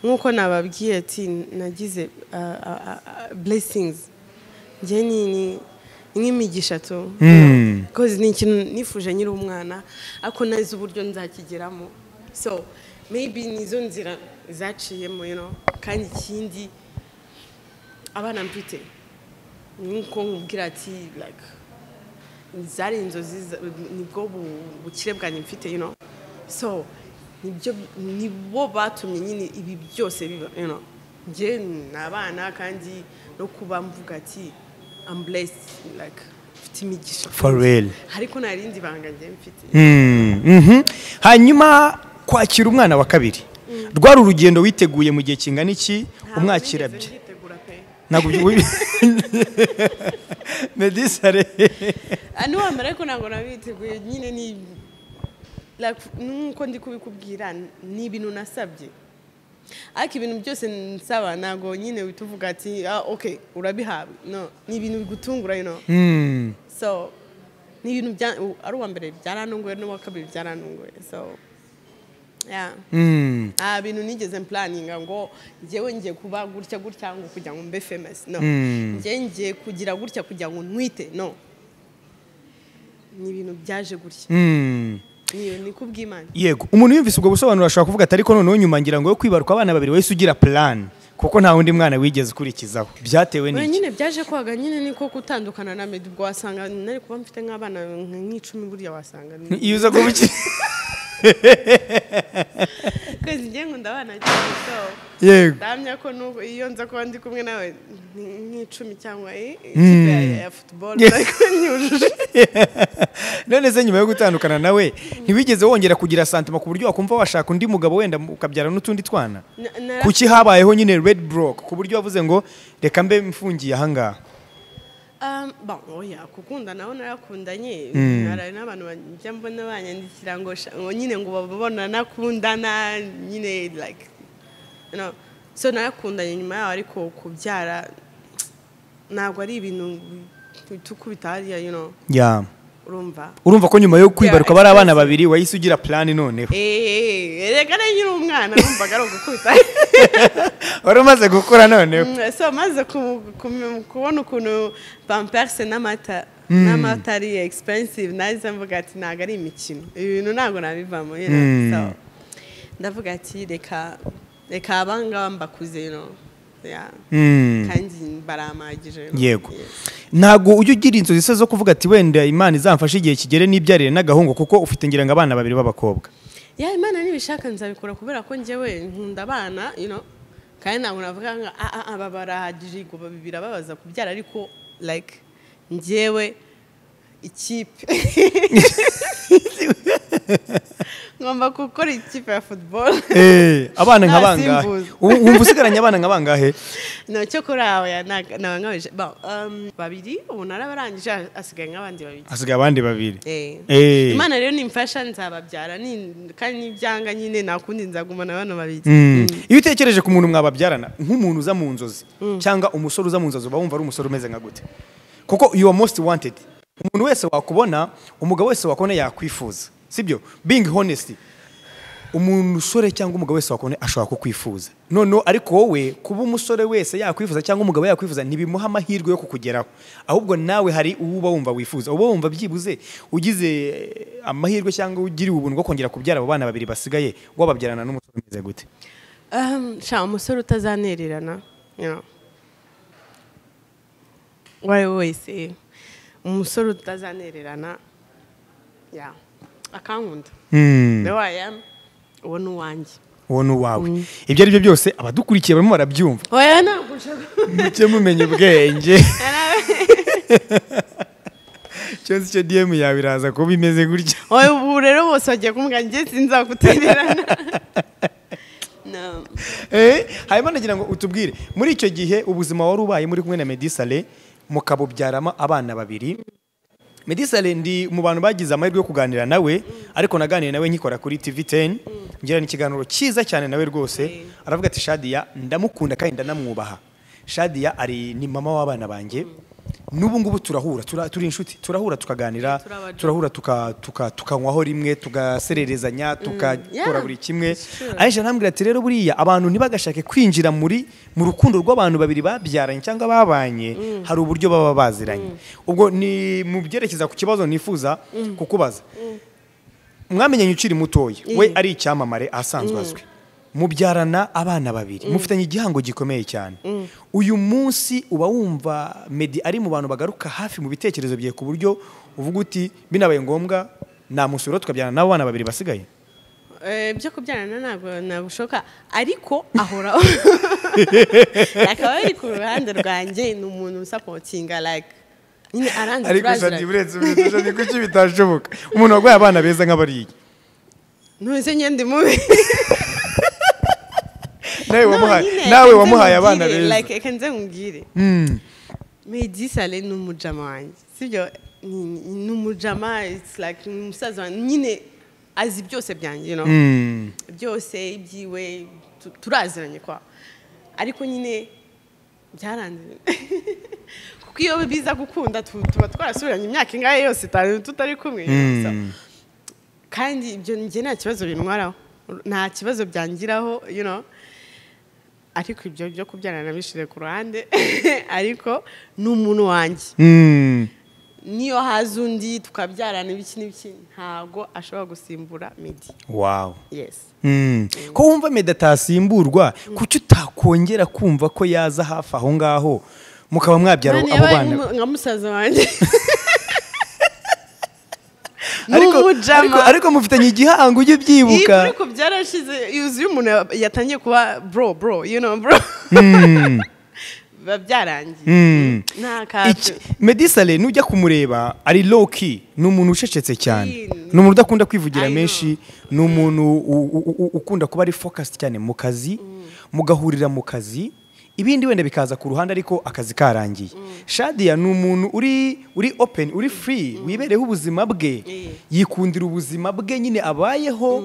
nk'uko nababwiye ati nagize ah, ah, ah, ah, blessings njye ni ni- ni nk'imigisha tu Because ni ikintu nifuje nyiri umwana ariko nazi uburyo nzakigeramo so maybe nizo nzira zaciyemo you know kandi ikindi abana mfite nk'uko nkubwira ati like zari inzozi za- nibwo bu- bukire bwanjye mfite you know so nibyo nibo batumye nyine ibi byose biba you know njye ni abana kandi no kuba mvuga ati I'm blessed like mfite imigisha for real ariko nta rindi banga njye mfite Mm, mhm. hanyuma kwakira umwana wa kabiri rwari urugendo witeguye mu gihe kingana iki Ntabwo umwakira nigeze bye nditegura pe ntabwo ubi- medisare Ah, niwamara ariko ntabwo nabiteguye nyine ni like nk'uko ndi kubikubwira ni ibintu nasabye ariko ibintu byose nsaba ntabwo nyine uhita uvuga ati ah ok urabihabwa no ni ibintu bigutungura you know Mm, so ni ibintu bya- u- ari uwa mbere byarantunguye n'uwa kabiri byarantunguye so yeah mm, nta bintu nigeze mpulaninga ngo njyewe ngiye kuba gutya gutya ngo kugira ngo mbe famous no njye ngiye kugira gutya kugira ngo ntwite no ni ibintu byaje gutya mm. ni ni kubw'imana yego umuntu yumvise ubwo busobanuro ashobora kuvuga ati ariko noneho nyuma ngira ngo yo kwibaruka abana babiri wahise ugira plan kuko nta wundi mwana wigeze ukurikizaho byatewe Oya, n'iki nyine byaje kwaga nyine niko gutandukana na medi ubwo wasanga nari kuba mfite nk'abana nka- nk'icumi burya wasanga ni- iyo uza kuba ukiri kwezi ngiye nkunda abana cyane so yego ndamya ko n'ubu iyo nza kuba ndi kumwe nawe ni- nk'icumi cyangwa i- ikipe ya- ya futuboro Yes. ariko nyujuje none se nyuma yo gutandukana nawe ntiwigeze wongera kugira santima ku buryo wakumva washaka undi mugabo wenda ukabyara n'utundi twana Na- nara- kuki habayeho nyine red block ku buryo wavuze ngo reka mbe mfungiye ahangaha Um, bon, oya gukunda naho narakundanye hari n'abantu bajya mbona banyandikira ngo sha- ngo nyine ngo babona nakundana nyine like you know. so narakundanye nyuma yaho ariko kubyara ntabwo ari ibintu tukubita hariya you know, ya urumva urumva ko nyuma yo kwibaruka Yeah, bari abana expensive. babiri wahise ugira plan noneho Eh, reka na nyiri umwana numvaga ari ugukubita wari umaze gukura noneho Mm, so maze ku- ku- kubona ukuntu pamperse n'amata n'amata ari expensive nahise mvuga ati ntabwo ari imikino ibi bintu ntabwo nabivamo you know. Mm. So, ndavuga ati reka reka abangaba mbakuze you know. Yeah. Mm. kandi baramagije you know. yego Yes. ntabwo ujya ugira inzozi se zo kuvuga ati wenda imana izamfashe igihe kigere n'ibyarire n'agahungu kuko ufite ngira ngo abana babiri b'abakobwa ya imana nibishaka nzabikora kubera ko njyewe nkunda abana you know, kandi ntabwo navuga ngo "Ah, ah, ah, aba barahagije ngo babibira babaza kubyara ariko like njyewe ikipe ngomba gukora ikipe ya futuboro Eh, abana nka bangahe Nasimbuza. Ubu- wumva usigaranye abana nka bangahe ntacyo kuri aho nabangabije babiri ubu narabarangije asigaye nk'abandi babiri hasigaye abandi babiri Eh. Eh. imana rero nimfasha nzababyara ni- kandi n'ibyanga nyine nakundi nzagumana bano babiri Mm. iyo utekereje ku muntu mwababyarana nk'umuntu uza mu nzozi cyangwa umusore uza mu nzozi uba wumva ari umusore umeze nka gute kuko you are most wanted umuntu wese wakubona umugabo wese wakubona yakwifuza sibyo being honest umuntu usore cyangwa umugabo wese wakubona ashobora kukwifuza noneho ariko wowe kuba umusore wese yakwifuza cyangwa umugabo yakwifuza ntibimuha amahirwe yo kukugeraho ahubwo nawe hari uwo uba wumva wifuza uba wumva byibuze ugize eh, amahirwe cyangwa ugiriwe ubuntu bwo kongera kubyara abo bana babiri basigaye wababyarana n'umusore umeze gute Um, sha umusore utazanererana you know. uwo ari we wese umusore utazanererana ya akankunda the way I am uwo ni uwanjye uwo ni uwawe ibyo ari byo byose abadukurikiye barimo barabyumva oya ntabwo nshaka mujye mumenya ubwenge cyose icyo dm yawe iraza kuba imeze gutya oya ubu rero bose bagiye kumbwira njye sinzagutererana no. Eh, hanyuma nagira ngo utubwire muri icyo gihe ubuzima wari ubaye muri kumwe na medisale mukabubyarama abana babiri medisale ndi mu bantu bagize amahirwe yo kuganira nawe ariko naganiye nawe nkikora kuri tv 10 ngirana ikiganiro cyiza cyane nawe rwose aravuga ati shadiya ndamukunda kandi ndanamwubaha shadiya ari ni mama w'abana banjye n'ubu ngubu turahura tura- turi inshuti turahura tukaganira Turi abajura. turahura tuka- tuka- tukanywaho rimwe tugasererezanya tukakora yeah. buri kimwe aisha ntambwira ati rero buriya abantu ntibagashake kwinjira muri mu rukundo rw'abantu babiri babyaranye cyangwa babanye hari uburyo baba baziranye ubwo ni mu byerekeza ku kibazo nifuza kukubaza mwamenyanye ukiri mutoya we ari icyamamare ahasanzwe azwi mubyarana abana babiri mufitanye igihango gikomeye cyane uyu munsi uba wumva medi ari mu bantu bagaruka hafi mu bitekerezo byawe ku buryo uvuga uti binabaye ngombwa namusura tukabyarana n'abana babiri basigaye Eh, byo kubyarana ntabwo nabushoka ariko ahora akaba ari ku ruhande rwanjye ni umuntu usapotinga like nyine aranze ariko turaziranye. shadi uretse ubizi ni kuki bitashoboka umuntu warwaye abana beza nk'abariya ntuzi nyine ndi mubi nawe No, wamuhaye nyine, nawe reka wamuhaye nze abana nkubwire, beza like reka nze nkubwire Mm. Medi Saleh ni umujama wanjye sibyo Ni- ni umujama it's like ni umusaza wanjye nyine azi byose byanjye you know? Mm. byose ibyiwe tu- turaziranye kwa ariko nyine byaranze kuko iyo biza gukunda tu- tuba twarasubiranye imyaka ingahe yose itanu tutari kumwe So, Mm. kandi ibyo njye nta kibazo bintwaraho nta kibazo byangiraho you know ariko ibyo byo kubyarana nabishyize ku ruhande ariko ni umuntu wanjye Mm. niyo haza undi tukabyarana ibiki n'ibiki ntabwo ashobora gusimbura midi wow yes Mm. ko wumva meda atasimburwa kuki utakongera kumva ko yaza hafi aho ngaho mukaba mwabyara Mani abo yabaye bana nka- nka musaza wanjye ariko, n'umujama. ariko, ariko mufitanye igihango ujye Iyo ubyibuka ariko byarashize yuzuye umuntu yatangiye kuba bro bro you know bro biba byarangiye Mm. nta kacu Iki- medisale nujya kumureba ari low key ni umuntu ucecetse cyane Yee. ni umuntu udakunda kwivugira I know. menshi ni umuntu u- u- u- ukunda kuba ari focused cyane mu kazi mugahurira mu kazi ibindi wenda bikaza ku ruhande ariko akazi karangiye shadiya ni umuntu uri uri open uri free wibereho ubuzima bwe Yee. yikundira ubuzima bwe nyine abayeho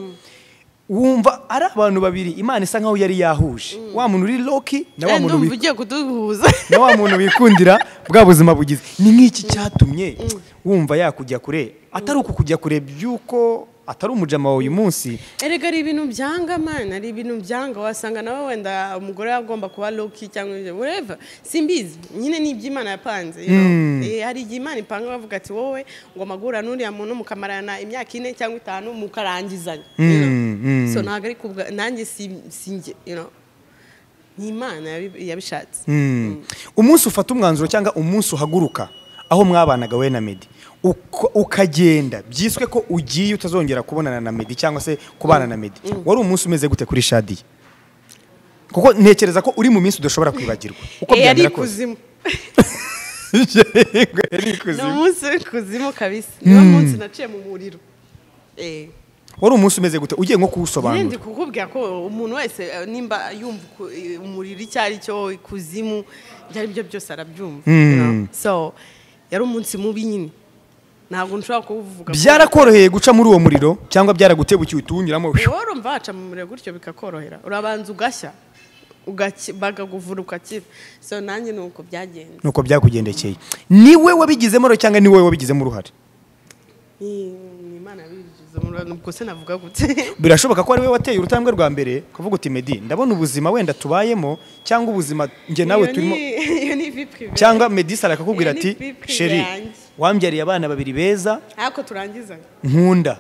wumva ari abantu babiri imana isa nkaho yari yahuje wa muntu uri loki na wa muntu ndumva wi- ugiye kuduhuza na wa muntu wikundira bwa buzima bugize ni nk'iki cyatumye wumva yakujya kure atari uku kujya kure by'uko atari umujama wawe uyu munsi erega ari ibintu byanga mani ari ibintu byanga wasanga nawe wenda umugore agomba kuba loki cyangwa ibyo whatever simbizi nyine ni iby'imana yapanze you know. Eh, hari igihe imana ipanga bavuga ati wowe ngomba guhura n'uriya muntu mukamarana imyaka ine cyangwa itanu mukarangizanya you know. Mm, so ntabwo ari kubwa nanjye si- si njye you know. ni imana yabi- yabishatse Mm. umunsi ufata umwanzuro cyangwa umunsi uhaguruka aho mwabanaga we na medi uko- ukagenda byiswe ko ugiye utazongera kubonana na medi cyangwa se kubana na medi wari umunsi umeze gute kuri shadiye kuko ntekereza ko uri mu minsi udashobora kwibagirwa uko Eh, ari byamera kose ikuzimu yego yari ni ikuzimu umunsi w'ikuzimu kabisa niwo munsi naciye mu muriro Eh. wari umunsi umeze gute ugiye nko Nyine ndi kuwusobanura kukubwira ko umuntu wese eh, nimba yumva ku- eh, umuriro icyo ari cyo ikuzimu ibyo ari byo byose arabyumva you know? so yari umunsi mubi nyine ntabwo nshobora kuwuvuga byarakoroheye guca muri uwo muriro cyangwa byaragutebukiye utuwunyuramo wowe urumva waca mu muriro gutyo bikakorohera urabanza ugashya ugaki- bakaguvura ugakira so nanjye ni uko byagenze nuko byakugendekeye ni we wabigizemo uruhare cyangwa ni wowe wabigizemo uruhare Ni- ni imana yabigize umuriro ubwo se navuga gute birashoboka ko ari we wateye urutambwe rwa mbere ukavuga uti medi ndabona ubuzima wenda tubayemo cyangwa ubuzima njye nawe Iyo ni- turimo iyo ni vi privé. cyangwa medi sara akakubwira Iyo ni ati pipi sheri yanjye." wambyariye abana babiri beza ariko turangiza nkunda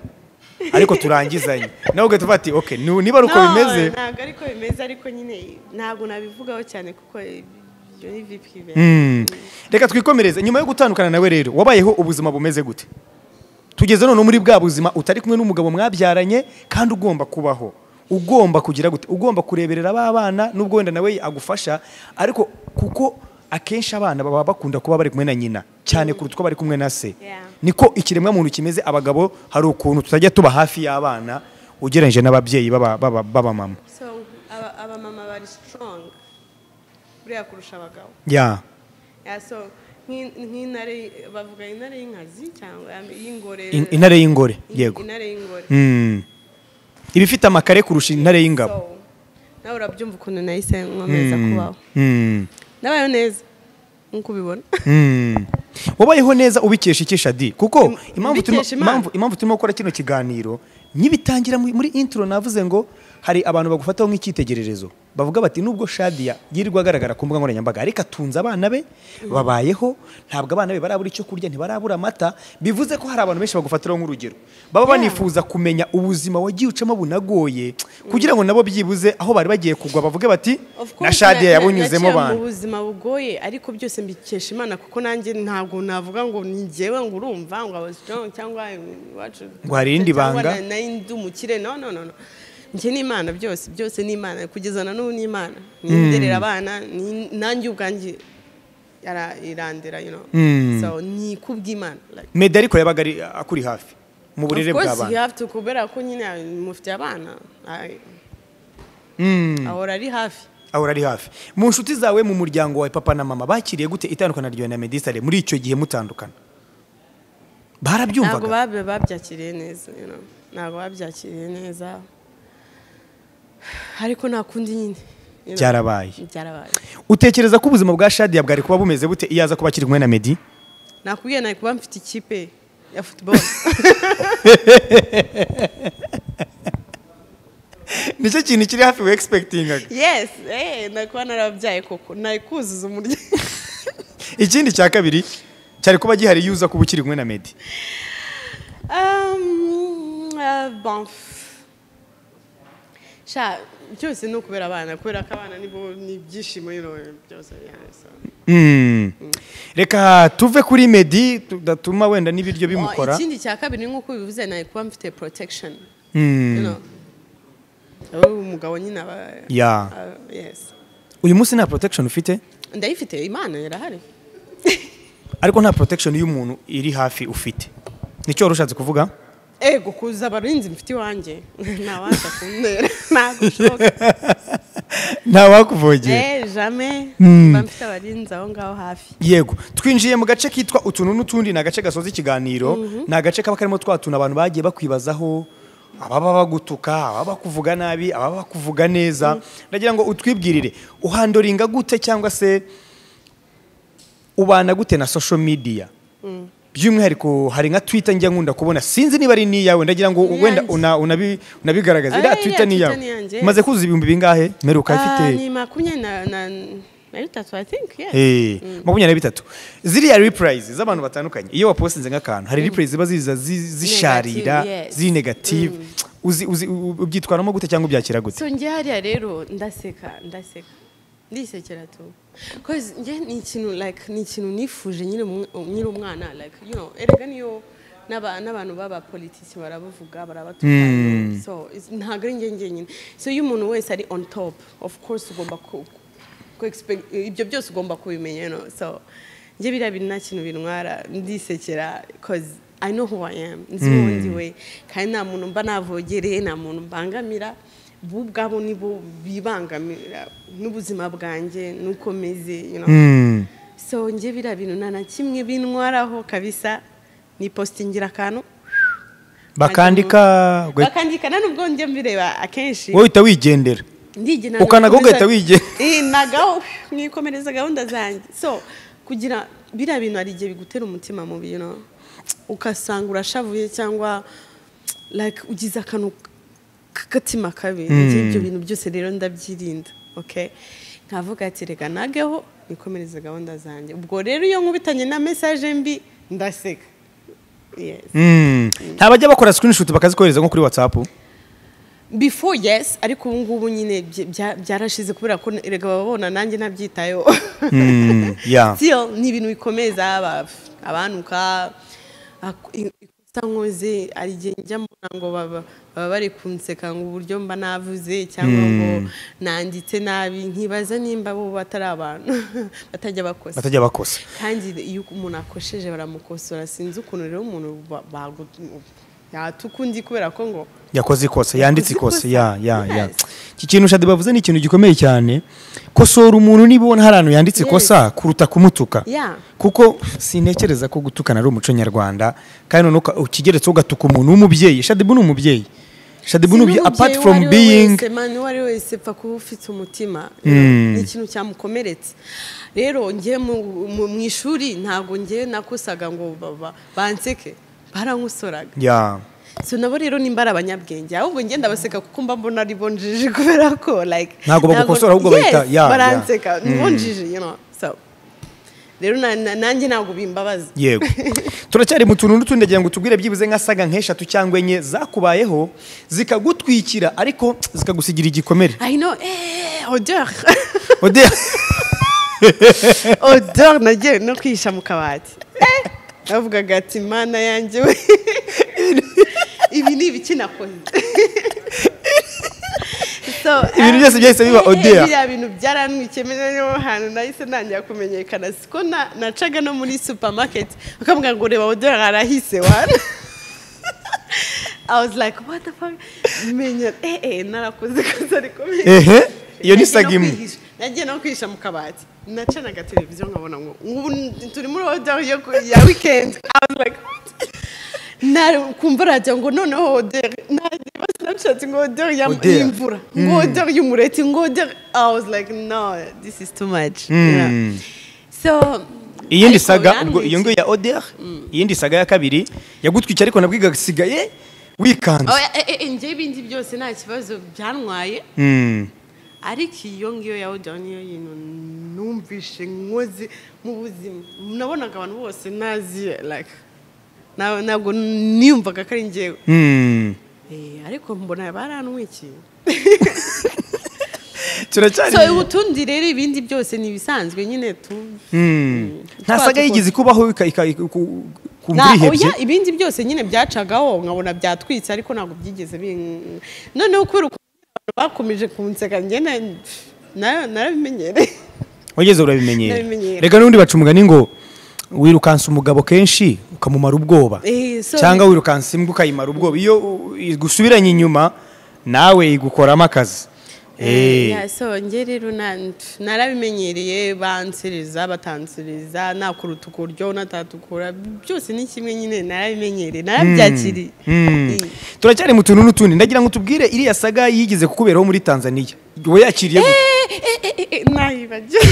ariko turangizanye nawe ugahita uvuga ati oke nu- niba ari uko No, bimeze ntabwo ariko bimeze ariko nyine ntabwo nabivugaho cyane kuko ibyo ni vi privé. Mm. reka twikomereze nyuma yo gutandukana nawe rero wabayeho ubuzima bumeze gute tugeze none muri bwa buzima utari kumwe n'umugabo mwabyaranye kandi ugomba kubaho ugomba kugira gute ugomba kureberera ba bana nubwo wenda nawe agufasha ariko kuko akenshi abana baba bakunda kuba bari kumwe na nyina cyane kuruta uko bari kumwe na se Yeah. niko ikiremwamuntu kimeze abagabo hari ukuntu tutajya tuba hafi y'abana ugereranyije n'ababyeyi baba- baba- b'abamama so aba- abamama bari strong buriya kurusha abagabo ya Yeah, so nk'in- nk'intare bavuga intare y'inkazi cyangwa y'ingore In- intare y'ingore yego intare y'ingore Mm. iba ifite amakare kurusha intare y'ingabo So, nawe urabyumva ukuntu nahise nkomeza kubaho Mm. ndabayeho neza nk'uko ubibona Mm. wabayeho neza ubikesha iki shadi kuko impamvu turimo- ubikesha Imana. impamvu- impamvu turimo gukora kino kiganiro nkibitangira mu- muri intro navuze ngo hari abantu bagufataho nk'icyitegererezo bavuga bati nubwo shadiya yirirwa agaragara ku mbuga nkoranyambaga ariko atunze abana be babayeho ntabwo abana be barabura icyo kurya ntibarabura amata bivuze ko hari abantu benshi bagufatiraho nk'urugero baba Yeah. banifuza kumenya ubuzima wagiye ucamo bunagoye kugira ngo nabo byibuze aho bari bagiye kugwa bavuge bati Of course, na shadiya na- yabunyuzemo naciye bantu mu buzima bugoye ariko byose mbikesha imana kuko nanjye ntabwo navuga ngo ni njyewe ngo urumva ngo aba strong cyangwa iwacu Ngo hari irindi cyangwa banga. na- na ndi umukire no no no no njye ni imana byose byose ni imana kugeza na n'ubu ni imana ninderera abana ni- nanjye ubwanjye yara- irandera you know so ni kubw'imana like medi ariko yabaga ari akuri hafi mu burere of course you bw'abana have to kubera ko nyine mufite abana I- ahora ari hafi ahora ari hafi mu nshuti zawe mu muryango wawe papa na mama bakiriye gute itandukana ryawe na medisare muri icyo gihe mutandukana ntabwo barabyumvaga babe babyakiriye neza you know. ntabwo babyakiriye neza ariko nta kundi nyine you know. Byarabaye. byarabaye utekereza ko ubuzima bwa shadiya bwari kuba bumeze bute iyo aza kuba akiri kumwe na medi nakubwiye nari kuba mfite ikipe ya football nicyo kintu kiri hafi we egispektingaga yes eh nari kuba narababyaye koko nari kuzuza umuryango ikindi cya kabiri cyari kuba gihari iyo uza kuba ukiri kumwe na medi Um, ah, bon. sha byose ni ukubera abana kubera ko abana nibo ni ibyishimo you know, byose yeah, so. Mm. reka tuve kuri medi tudatuma wenda n'ibiryo Oh, bimukora ikindi cya kabiri ni nk'uko bivuze nari kuba mfite protection Mm. you know. Ubu umugabo nyine aba Yeah. aba- yes uyu munsi nta protection ufite ndayifite imana irahari ariko nta protection y'umuntu iri hafi ufite nicyo wari ushatse kuvuga ego kuza abarinzi mfite iwanjye ntawaza kuntera ntabwo bishoboka nta wakuvogera eh jamais mba mfite abarinzi aho ngaho hafi yego twinjiye mu gace kitwa utuntu n'utundi ni agace gasoza ikiganiro ni agace kaba karimo twa tuntu abantu bagiye bakwibazaho ababa bagutuka ababa bakuvuga nabi ababa bakuvuga neza ndagira ngo utwibwirire uhandoringa gute cyangwa se ubana gute na social media by'umwihariko hari nka twita njya nkunda kubona sinzi niba ari n'iyawe ndagira ngo Ni wenda iyanjye. una- unabi- unabigaragaze Ah, iriya iriya twita Twitter n'iyawe ni iyanjye. umaze kuzuza ibihumbi bingahe mperuka Ah, ifite ni makumyabiri na na- na bitatu i think yes Eh, makumyabiri na bitatu ziriya reprize z'abantu batandukanye iyo wapostinze nk'akantu hari reprize ziba ziza zi- zisharira Negative, yes. ziri negative uzi uzi- u- ubyitwaramo gute cyangwa ubyakira gute so njye hariya rero ndaseka ndaseka ndisekera tu cause njye ni ikintu like ni ikintu nifuje nyiri umw- nyiri umwana like you know erega niyo n'aba- n'abantu b'abapolitiki barabavuga barabatuka so it's- ntabwo ari njye njyenyine so iyo umuntu wese ari on top of course ugomba ku ku- ku expect- ibyo byose ugomba kubimenya you know so njye biriya bintu nta kintu bintwara ndisekera koze i know who i am nzi uwo ndiwe kandi nta muntu mba navogereye nta muntu mbangamira bo ubwabo nibo bibangamira n'ubuzima bwanjye n'uko meze you know. so njye biriya bintu nta na kimwe bintwaraho kabisa ni positingira akantu bakandika uga- bakandikana n'ubwo njya mbireba akenshi wowe uhita wigendera ndigenera Ukanaga ugahita wigenga. nagaho mwikomereza gahunda zanjye so kugira biriya bintu hari igihe bigutera umutima mubi you know. ugasanga urashavuye cyangwa like ugize akantu k'agatima kabi Njye ibyo bintu byose rero ndabyirinda okay nkavuga ati reka nageho nikomereze gahunda zanjye ubwo rero iyo nkubitanye na message mbi ndaseka yes Mm. nta bajya bakora screenshot bakazikohereza nko kuri whatsapp before yes ariko ubu ngubu nyine bya- bya- byarashize kubera ko erega babona nanjye nabyitayeho Mm, yeah. still ni ibintu bikomeza aba- abanuka ak- i- ikosa nkoze hari igihe njya mbona ngo baba baba bari kunseka ngo uburyo mba navuze cyangwa ngo nanditse nabi nkibaza nimba bo batari abantu batajya bakosa batajya bakosa kandi iyo umuntu akosheje baramukosora sinzi ukuntu rero umuntu ba- bagu- yatukundi kubera ko ngo yakoze ikosa yanditse ikosa Yakoze ya ikosa, ya ya yes. iki kintu shadi bavuze ni ikintu gikomeye cyane kosora umuntu niba ubona hari ahantu yanditse Yes. ikosa kuruta kumutuka Yeah. kuko sintekereza ko gutukana ari umuco nyarwanda kandi noneho uka- ukigeretseho ugatuka umuntu w'umubyeyi shadibu ni umubyeyi shadibu ni umubyeyi apart from being mani uwo ari we wese apfa kuba ufite umutima Mm. ni ikintu cyamukomeretse rero njye mu- mu mu ishuri ntabwo njye nakosaga ngo baba- banseke barankosoraga ya so nabo rero nimba ari abanyabwenge ahubwo njye ndabaseka kuko mba mbona ari bonjiji kubera ko like Ntabwo bagukosora, ahubwo bahita- Yes, yeah, yeah. baranseka ni bonjiji you know so rero na- na- nanjye ntabwo bimbabaza yego turacyari mu tuntu n'utundi ndagira ngo tubwire byibuze nk'asaga nk'eshatu cyangwa enye zakubayeho zikagutwikira ariko zikagusigira igikomere I know, eh, odeur. Odea odeur nagiye no kwihisha mu kabati Eh, navugaga ati mana yanjye we ibi ni ibiki nakoze So, Ibintu byose byahise biba eh, odeur. biriya bintu byarantwikiye menya niyo hantu nahise ntangira kumenyekana siko na- nacaga no muri supermarket bakambwira ngo reba odeur arahise wana I was like what the fuck menya eh eh narakoze kazi ariko menya ehe iyo ni Nagiye no sagimwe kwihisha- nagiye no kwihisha mu kabati nacanaga televiziyo nkabona ngo ubu turi muri oda yo ku- ya weekend I was like, what? Na- kumva radiyo ngo noneho odeur nareba snapchat ngo odeur ya- Odeur. y'imvura ngo odeur y'umureti ngo odeur I was like no this is too much Yeah. so iyindi ariko saga ubwo iyo yarantwitse. ngiyo ya odr iyindi saga ya kabiri yagutwika ariko nabwo igasigaye wikanze Oya, eh, eh, njye ibindi byose nta kibazo byantwaye Mm. ariko iyo ngiyo ya oda niyo yintu numvishe nkoze mu buzima nabonaga abantu bose naziye like na- ntabwo niyumvaga ko ari njyewe Mm. Eh, ariko mbona barantwikiye turacyari so utundi rero ibindi byose ni ibisanzwe nyine tu Mm. nta Twa saga dukora. yigeze ikubaho ika- ika- iku- ku- Na- kumva urihebye oya, ibindi byose nyine byacagaho nkabona byatwitse ariko ntabwo byigeze bin- noneho kubera ukuntu abantu bakomeje kunseka njye na- narabimenyereye wageze urabimenyera Ndabimenyera. reka n'ubundi baca umugani ngo wirukansa umugabo kenshi ukamumara ubwoba Eh, so- cyangwa wirukansa imbwa ukayimara ubwoba iyo u- igusubiranye inyuma nawe igukoramo akazi Eh. Yeah, so nge rero na- narabimenyereye bansereza batansereza nakuruta ukuryo natatukura byose ni kimwe nyine narabimenyereye narabyakiriye Eh, turacyari mu tuntu n'utundi ndagira ngo tubwire iriya saga yigeze kukuberaho muri tanzania we yakiriye gute? eh, eh, eh, eh, nayibagiwe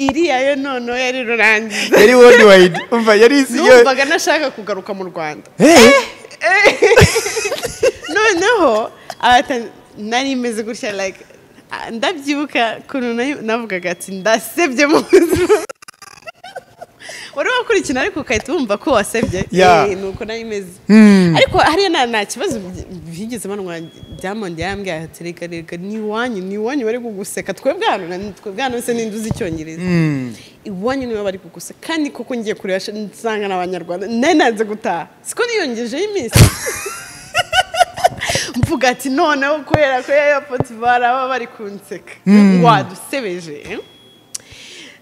iriya yo noneho yari rurangiza yari worldwide umva yari isi yo numvaga nashaka kugaruka mu rwanda Eh, noneho abata- nari meze gutya like ah, ndabyibuka ukuntu nari- navugaga ati ndasebye mu buzima wari wakurikina ariko ugahita wumva ko wasebye Yeah. Eh, nuko nari meze Hmm. ariko hariya nta nta kibazo bigeze banwa diamond yarambwira ati reka reka ni iwanyu ni iwanyu bari kuguseka twebwe hano na- twebwe hano se ninde uzi icyongereza iwanyu niba bari kuguseka kandi koko ngiye kureba sh- nsanga ni abanyarwanda nari nanze gutaha siko niyongejeho iminsi mvuga ati noneho kubera ko ya yapoti bari baba bari kunseka ngo wadusebeje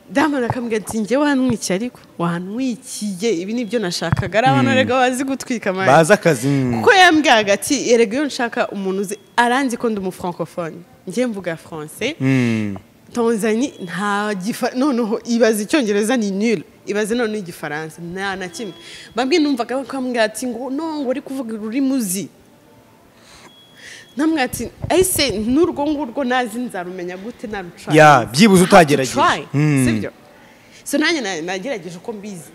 damu akamubwira ati njye wamwikiye ariko wanwikiye ibi ni byo nashakaga ari abantu rega bazi gutwika amahirwe bazi akazi mm. kuko yambwiraga ati erega iyo nshaka umuntu uzi aranzi ko ndi umufrancofone njye mvuga francais Mm. tanzani nta gifa noneho ibaza icyongereza ni nil ibaze noneho igifaransa nta na kimwe bamwe numvaga bakambwira ati ngo no ngo uri kuvuga ururimi uzi namwe ati ese n'urwo ngurwo nazi nzarumenya gute naruca Yeah, byibuze utagerageje. Mm. sibyo so nanjye na- nagerageje uko mbizi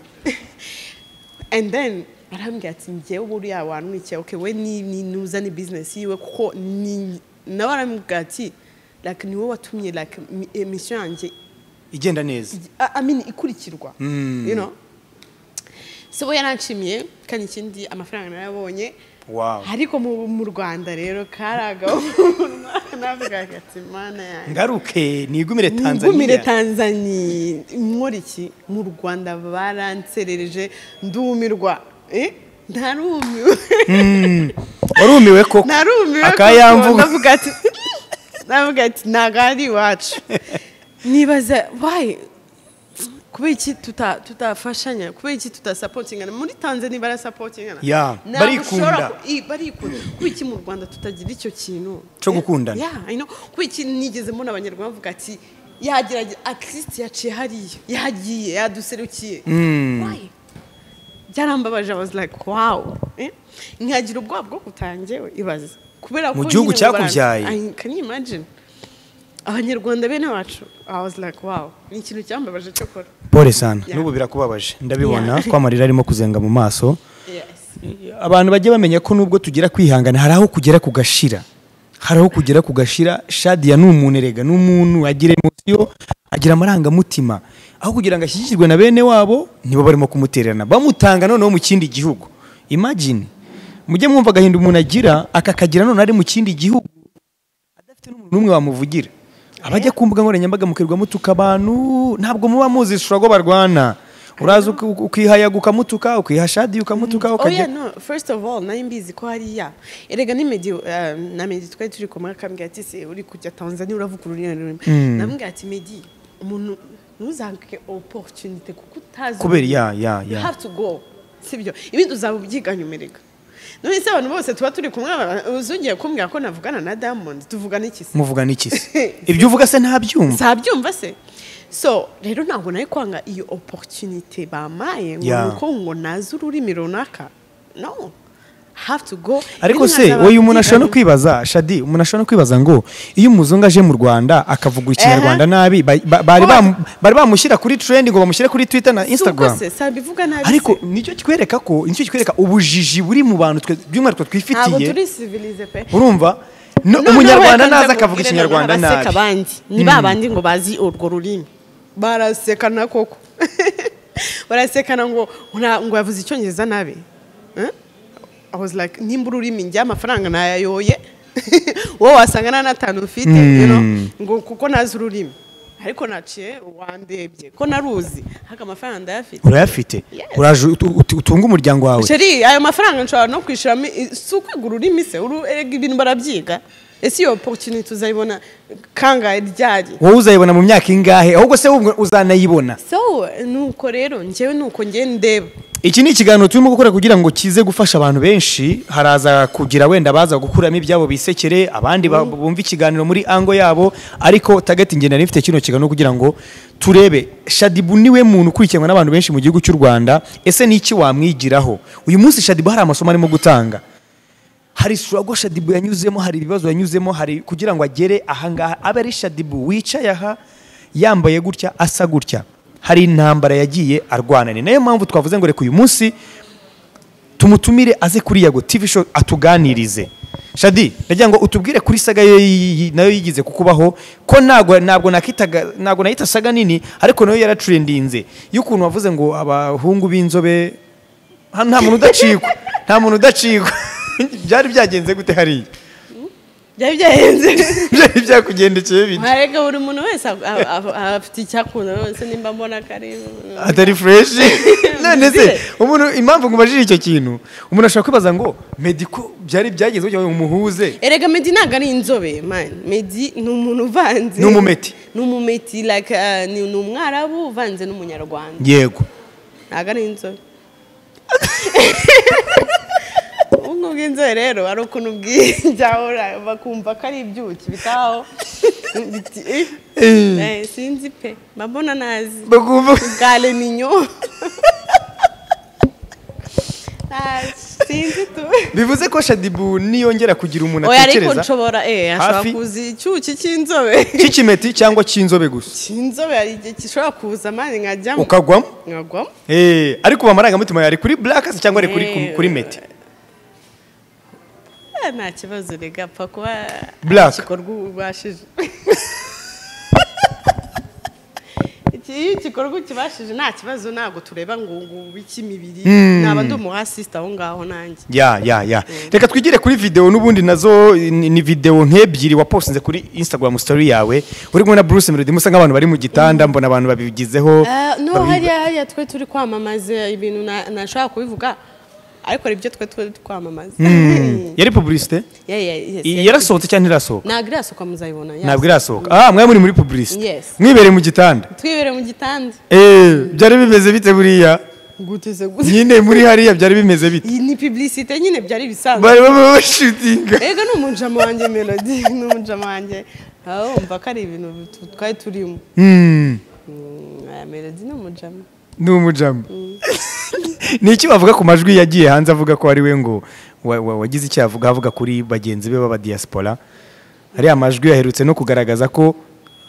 and then arambwira ati njyewe buriya wanwikiye okay we ni ni- nuza ni business yiwe kuko ni nawe arambwira ati like ni wowe watumye like mi- emission yanjye igenda neza I I mean ikurikirwa you know so we yaranshimiye kandi ikindi amafaranga narayabonye Wow. ariko mu, mu Rwanda rero karagabo navuga ati mana yanjye ngaruke nigumire tanzania ngumire tanzaniya nkora iki mu rwanda baranserereje ndumirwa eh? ndarumiwe warumiwe koko narumiwe akayamvuga navuga ati navuga ati ntabwo ari iwacu nibaza wayi kubera iki tuta- tutafashanya kubera iki tutasapotingana muri tanzania barasapotingana Yeah, Ntabwo barikunda. ushobora ku- i- barikunda kubera iki mu rwanda tutagira icyo kintu Cyo gukundana. Yeah, I know. kubera iki nigeze mbona abanyarwanda bavuga ati yagerageza atisiti yaciye hariya yagiye yaduserukiye Why? byarambabaje I was like wow eh? nkagira ubwoba bwo kutangewe ibaze kubera ko Mu gihugu nyine mu Buholandi- cyakubyaye. I- can you imagine abanyarwanda bene wacu I was like wow ni ikintu cyambabaje cyo kora pole sana Yeah. n'ubu birakubabaje ndabibona Yeah. ko amarira arimo kuzenga mu maso yes abantu bajye bamenya ko nubwo tugira kwihangana hari aho kugera kugashira hari aho kugera kugashira shadiya ni umuntu erega ni umuntu agira emosiyo agira amarangamutima aho kugira ngo ashyigikirwe na bene wabo nibo barimo kumutererana bamutanga noneho mu kindi gihugu imagine mujye mwumva agahinda umuntu agira akakagira noneho ari mu kindi gihugu adafite n'umuntu n'umwe wamuvugira abajya ku mbuga nkoranyambaga mukirirwa mutuka abantu ntabwo muba muzi shurago barwana uraza uki- ukihayaga ukamutuka ukiha shadi ukamutuka oh yeah ukajya no first of all nari mbizi ko hariya erega ni medi eh, na medi twari turi kumwe akambwira ati se uri kujya tanzania uravuga ururimi rumwe namubwira ati medi umuntu ntuzange opportunity kuko utazi kubera ya ururimi. ya you ya have to go sibyo ibindi uzaba ubyiga nyumerega none se abantu bose tuba turi kumwe uzongeye kumbwira ko navugana na diamond tuvugana iki se muvugana iki se ibyo uvuga se ntabyumva sabyumva se so rero ntabwo nari kwanga iyo opportunity bamaye ngo Yeah. ni uko ngo nazi ururimi runaka no have to go ariko Ibindi se nkazaba uyu umuntu ashobora no mbyiga kwibaza shadi umuntu ashobora no kwibaza ngo iyo umuzungu aje mu rwanda akavuga ikinyarwanda nabi ba- ba- bari bamu- bari bamushyira kuri trend ngo bamushyire kuri twitter na nyuma. Si ubwo instagram se sabivuga nabi ariko se. nicyo kikwereka ko nicyo kikwereka ubujiji buri mu bantu twe- by'umwihariko ntabwo twifitiye turi civilize pe urumva No- Noneho umunyarwanda reka naza nza akavuga kubwire ikinyarwanda noneho abaseka nabi abandi ni ba bandi ngo bazi urwo rurimi barasekana koko barasekana ngo nta- ngo yavuze icyongereza nabi Eh? I was like nimba ururimi njya amafaranga nayayoye wowe wasanga nta n'atanu ufite you know, ngo kuko nazi ururimi ariko naciye wandebye ko naruzi haka amafaranga ndayafite urayafite Yes. uraje ut- ut- utunge umuryango wawe sheri ayo mafaranga nshobora no kwishyuramo i- si ukwiga ururimi se uru- erega ibintu barabyiga ese iyo oporutuniti uzayibona kangahe ryari wowe uzayibona mu myaka ingahe ahubwo se wowe uzanayibona so nuko rero njyewe nuko njye ndeba iki ni ikiganiro turimo gukora kugira ngo kize gufasha abantu benshi haraza kugira wenda baza gukuramo ibyabo bisekere abandi ba- bumva ikiganiro muri ango yabo ariko tagati ngenda nifite kino kiganiro kugira ngo turebe shadibu niwe muntu ukurikiranwa n'abantu benshi mu gihugu cy'u rwanda ese ni iki wamwigiraho uyu munsi shadibu hari amasomo arimo gutanga hari surago shadibu yanyuzemo hari ibibazo yanyuzemo hari kugira ngo agere ahangaha abe ari shadibu wicaye aha yambaye gutya asa gutya hari intambara yagiye arwana ni nayo mpamvu twavuze ngo reka uyu munsi tumutumire aze kuri yago tv show atuganirize shadi ndagira ngo utubwire kuri saga yo yi- nayo yigize kukubaho ko ntabwo ntabwo nakitaga ntabwo nayita saga nini ariko nayo yaratrendinze y'ukuntu wavuze ngo abahungu b'inzobe hano nta muntu udacikwa nta muntu udacikwa byari byagenze gute hariya byari byahenze byari byakugendekeye bite arega buri muntu wese ab- ab- ab- afite icyo akunda wese nimba mbona ko ari atari fureshi none se Muzire. umuntu impamvu ngubajije icyo kintu umuntu ashobora kwibaza ngo mediko byari byagezweho cyangwa ngo umuhuze erega medi ntabwo ari inzobe mani medi ni umuntu uvanze Ni umumeti. ni umumeti like, uh, ni ni umwarabu uvanze n'umunyarwanda yego ntabwo ari inzobe ubungu bw'inzobe rero ari ukuntu bw'ibyaho bakumva ko ari ibyuki bitaho Biti- eh, eh, sinzi pe mba mbona nazi bakumva Gale ninyo. Ah, Sinzi tu. bivuze ko shadibu niyongera kugira umuntu Oya ariko atekereza nshobora eh ashobora Hafi. kuza icyuki cy'inzobe. cy'ikimeti cyangwa cy'inzobe gusa Cy'inzobe hari igihe gishobora kuza mani nkajyamo. ukagwamo Nkagwamo. Eh, ariko ubu amarangamutima yari kuri black se cyangwa ari kuri Eh, kuri meti Ah, Nta kibazo rega apfa kuba Black. igikorwa ubashije. Iki- Iyo igikorwa ukibashije nta kibazo ntabwo tureba ngo ngo w'ikimibiri naba ndi umuhasisita aho ngaho nanjye. ya ya ya reka twigire kuri video n'ubundi nazo ni ni video nk'ebyiri wapostinze kuri instagram story yawe uri kumwe na bruce melody musa nk'abantu bari mu gitanda mbona abantu babigizeho Ah, no babi- hariya hariya twe turi kwamamaza ibintu na- nashobora kubivuga ariko hari ibyo twe twe turi kwamamaza Mm. yari publicité Yeah, yeah, yes, I- yes. yarasohotse cyangwa ntirasohoka ntabwo irasohoka muzayibona yes. ntabwo irasohoka ah mwari muri muri publicité Yes. mwibereye mu gitanda twibere mu gitanda eh byari bimeze bite buriya guteze guteze nyine muri hariya byari bimeze bite iyi ni publicité nyine byari bisanzwe bari baba bashutinga ego ni umujama wanjye melody ni umujama wanjye aho wumva ko ari ibintu tu- twari turimo Mm. Mm, aya melody ni umujama ni umujama ni iki bavuga ku majwi yagiye hanze avuga ko ari we ngo wa- wa- wagize icyo avuga avuga kuri bagenzi be b'abadiyasipora ariya majwi yaherutse no kugaragaza ko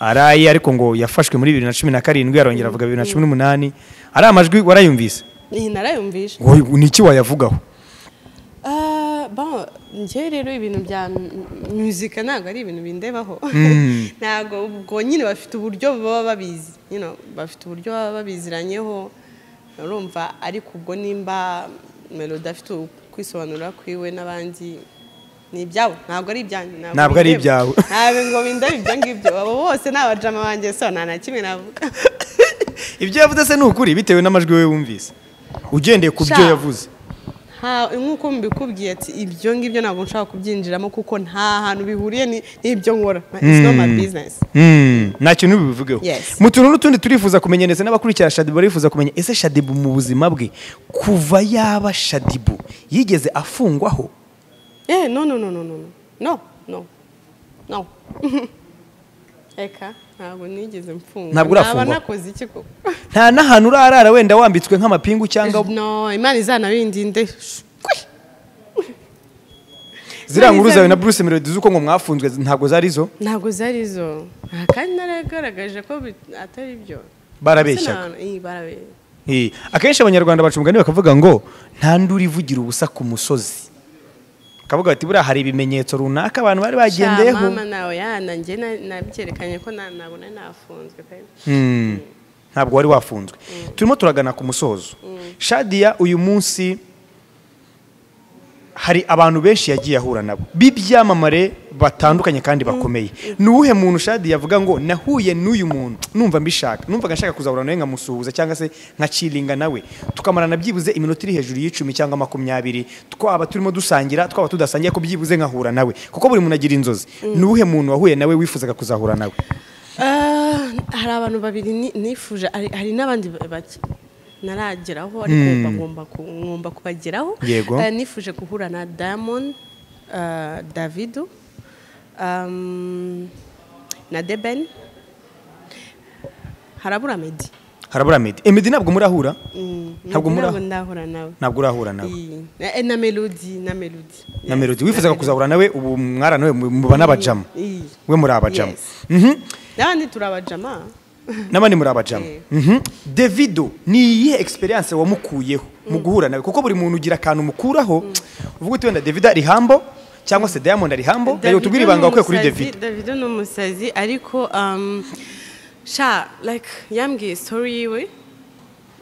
ari aye ariko ngo yafashwe muri bibiri na cumi na karindwi arongera avuga bibiri na cumi n'umunani ariya majwi warayumvise iyi narayumvisha ngo ni iki wayavugaho Ah, bon, njyewe rero ibintu bya mu- muzika ntabwo ari ibintu bindebaho ntabwo ubwo nyine bafite uburyo baba babizi you know, bafite uburyo baba babiziranyeho urumva ariko ubwo nimba melody afite kwisobanura kwiwe n'abandi ni ibyabo ntabwo ari ibyanjye Ntabwo ari bindeba. ibyawe. ntabwo ngo bindeba ibyo ngibyo abo bose ni abajama banjye so nta na kimwe navuga ibyo yavuze se ni ukuri bitewe n'amajwi we wumvise ugendeye ku byo Sha. yavuze Ha- nk'uko mbikubwiye ati ibyo ngibyo ntabwo nshaka kubyinjiramo kuko nta hantu bihuriye ni- n'ibyo nkora it's not my business Mm, nta kintu bibivugeho Yes. mu tuntu n'utundi turifuza kumenya ndetse n'abakurikira shadibu barifuza kumenya ese shadibu mu buzima bwe kuva yaba shadibu yigeze afungwaho eh no no no no no no no no no eka ntabwo nigeze mfunga Ntabwo urafungwa. Naba nakoze iki koko nta n'ahantu urarara wenda wambitswe nk'amapingu cyangwa no imana izanabindinde ziriya Zari nkuru zawe zari- na bruce melody z'uko ngo mwafunzwe ntabwo zari zo ntabwo zari zo Aha, kandi naragaragaje ko bi- atari byo Barabeshyaga. barabeshya Eh, akenshi abanyarwanda baca umugani bakavuga ngo nta nduri ivugira ubusa ku musozi bakavuga bati buriya hari ibimenyetso runaka abantu bari bagendeyeho mama nawe yana njye na- nabyerekanye ko na- nabona nafunzwe pe Mm. ntabwo wari wafunzwe turimo turagana ku musozo shadiya uyu munsi hari abantu benshi yagiye ahura nabo b'ibyamamare batandukanye kandi bakomeye ni uwuhe muntu shadiya avuga ngo nahuye n'uyu muntu numva mbishaka numvaga nshaka kuzahura nawe nkamusuhuza cyangwa se nkaciringa nawe tukamarana byibuze iminota iri hejuru y'icumi cyangwa makumyabiri twaba turimo dusangira twaba tudasangiye ko byibuze nkahura nawe kuko buri muntu agira inzozi ni uwuhe muntu wahuye nawe wifuzaga kuzahura nawe Ah, hari abantu babiri ni- nifuje hari hari n'abandi ba- bake narageraho ariko ngomba- ngomba ku- ngomba kubageraho Yego. Eh, nifuje guhura na diamond ah, davido um, na deben harabura medi harabura medi emedi ntabwo murahura Mm, Ntabwo Medi mura- ntabwo ndahura nawe ntabwo urahura nawe Iyi. Eh, na melody na melody na Yes, melodi wifuzaga na kuzahura nawe ubu mwara nawe muba n'abajama Melody. Iyi. we muri abajama Yes. Mhm. n'abandi turi abajama n'abandi muri abajama Eh. Mhm. davido ni iyihe egisperiyanse wamukuyeho mu guhura nawe kuko buri muntu ugira akantu umukuraho uvuga uti wenda davido ari hambo cyangwa se diamond ari hambo reka tubwire ibanga wakuye kuri davido davido ni umusazi ariko um, sha like yambwiye story yiwe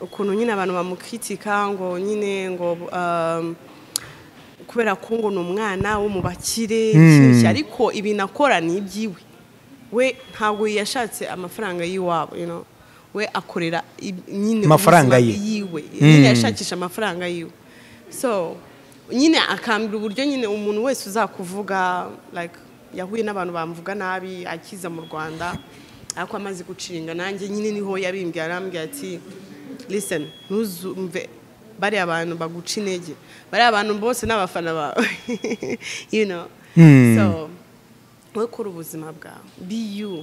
ukuntu nyine abantu bamukitika ngo nyine ngo um, kubera ko ngo ni umwana wo mu bakire iki n'iki. ariko ibintu akora ni iby'iwe we ntabwo yashatse amafaranga y'iwabo you know. we akorera ib- nyine Amafaranga ubuzima ye. yiwe nyine yashakisha amafaranga yiwe so nyine akambira uburyo nyine umuntu wese uzakuvuga like yahuye n'abantu bamuvuga nabi akiza mu rwanda ariko amaze gucinga nanjye nyine niho yabimbwiye arambwira ati listen ntuzumve bariya bantu baguca intege bariya abantu bose ni abafana bawe you know so we kora ubuzima bwawe be you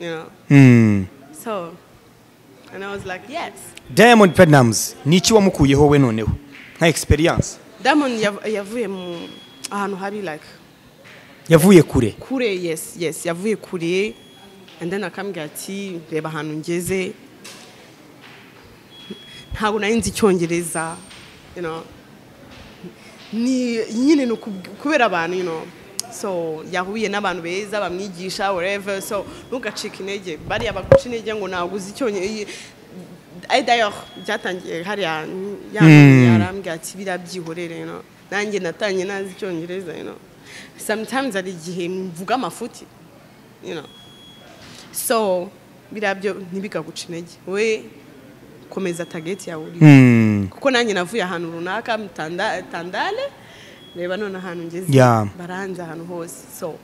you know Mm. So, and I was like, yes. diamond platnumz ni iki wamukuyeho we noneho nka experience Diamond yav- yavuye mu ahantu habi like yavuye kure kure yes yes yavuye kure and then akambwira ati reba ahantu ngeze ntabwo nari nzi icyongereza you know ni nyine ni ukub- kubera abantu you know so yahuye n'abantu beza bamwigisha whatever so ntugacike intege bariya baguca intege ngo ntabwo uzi icyongereza d'ailleurs byatangiye hariya yambwiye arambwira ati biriya byihorere you know nanjye natangiye nazi icyongereza you know sometimes hari igihe mvuga amafuti you know so biriya byo ntibigaguca intege we komeza tageti yawe uriho Mm. kuko nanjye navuye ahantu runaka mu Tanda- tandale reba none ahantu ngeze Yeah. baranze ahantu hose so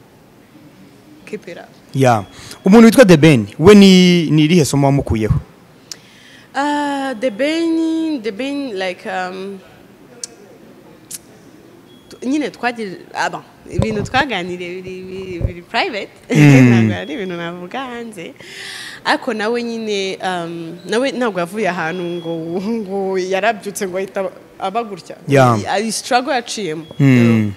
keep it up ya umuntu witwa the ben we ni ni irihe somo wamukuyeho Uh, the Benin, the Benin, like um, t- nyine twagira aba ibintu twaganiriye biri biri- biri private ntabwo ari ibintu navuga hanze ariko nawe nyine um, nawe ntabwo yavuye ahantu ngo ngo yarabyutse ngo ahita aba- aba gutya Yeah. ari struggle yaciyemo you know. Mm.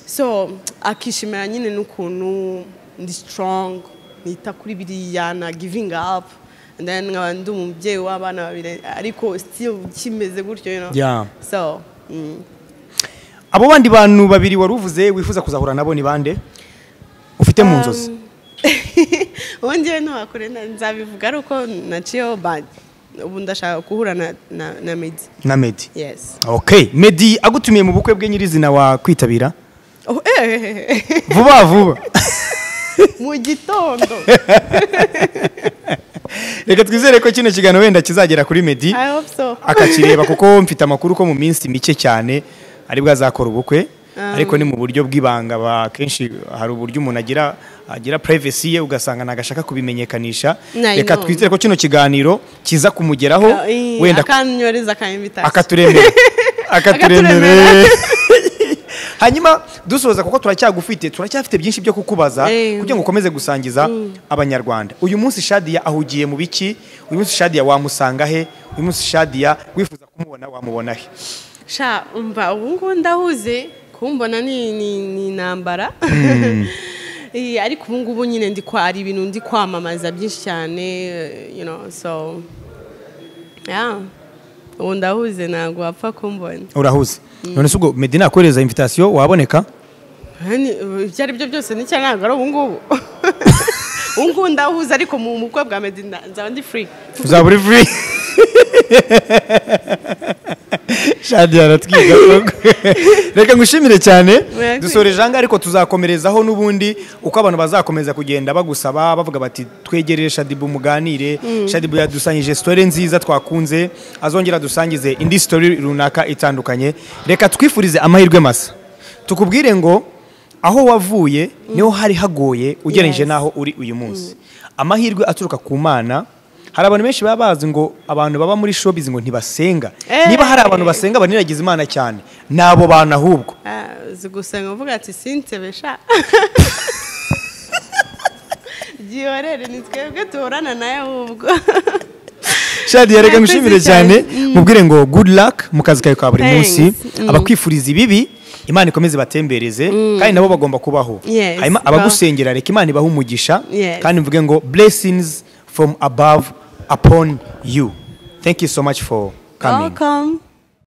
so akishimira nyine n'ukuntu ndi strong nita kuri biriya na giving up and then nkaba ndi umubyeyi w'abana babiri ariko still kimeze gutyo you know? Yeah. so mm. abo bandi bantu babiri wari uvuze wifuza kuzahura nabo ni bande ufite mu nzozi ubu njyewe ntiwakure na- nzabivuga ari uko naciyeho bad ubu ndashaka guhura na, na, na medi na medi yes okay medi agutumiye mu bukwe bwe nyirizina wa kwitabira oh, eh. vuba vuba mu gitondo reka twizere ko kino kiganiro wenda kizagera kuri medi i hope so akakireba kuko mfite amakuru ko mu minsi mike cyane ari bwazakora ubukwe ariko ni mu buryo bw'ibanga ba- akenshi hari uburyo umuntu agira agira privacy ye ugasanga ntabwo ashaka kubimenyekanisha Na, I reka know. twizere ko kino kiganiro kiza kumugeraho Eh, wenda akanyoreza ka invitation akaturemera akaturemera Akaturemera. hanyuma dusoza kuko turacyagufite turacyafite byinshi byo kukubaza Eh. kugira ngo ukomeze gusangiza abanyarwanda uyu munsi shadiya ahugiye mu biki uyu munsi shadiya wamusanga he uyu munsi shadiya wifuza kumubona wamubona he sha umva ubu ngubu ndahuze kumbona ni ni ni intambara Eh, ariko ubu ngubu nyine ndi kwa hari ibintu ndi kwamamaza byinshi cyane eh, you know so yeah ubu ndahuze ntabwo wapfa kumbona urahuze none se ubwo medina akohereza invitasiyo waboneka Hani, eh, ibyo ari byo byose nicyo ntabwo ari ubu ngubu ubu ngubu ndahuze ariko mu bukwe bwa medina nzaba ndi free uzaba uri furi shadiya aratwiga koko. reka ngushimire cyane Murakoze. dusoreje ahangaha ariko tuzakomerezaho n'ubundi uko abantu bazakomeza kugenda bagusaba bavuga bati twegerere shadibu muganire shadibu yadusangije sitore nziza twakunze azongera adusangize indi sitori runaka itandukanye reka twifurize amahirwe masa tukubwire ngo aho wavuye niho hari hagoye ugereranyije Yes. n'aho uri uyu munsi amahirwe aturuka ku mana hari abantu benshi baba bazi ngo abantu baba muri showbiz ngo ntibasenga Eh. niba hari abantu basenga baniragiza imana cyane ni abo bantu ahubwo Ah, uzi gusenga uvuga ati sinsebe sha gihorere ni twebwe tuburana nayo ahubwo shadiya reka Murakoze ngushimire cyane. cyane mubwire ngo good luck mu kazi kawe ka buri Thanks. munsi Mm. abakwifuriza ibibi imana ikomeze batembereze kandi nabo bagomba kubaho Yes. hanyuma abagusengera reka imana ibahe umugisha Yes. kandi mvuge ngo blessings from above upon you thank you so much for coming welcome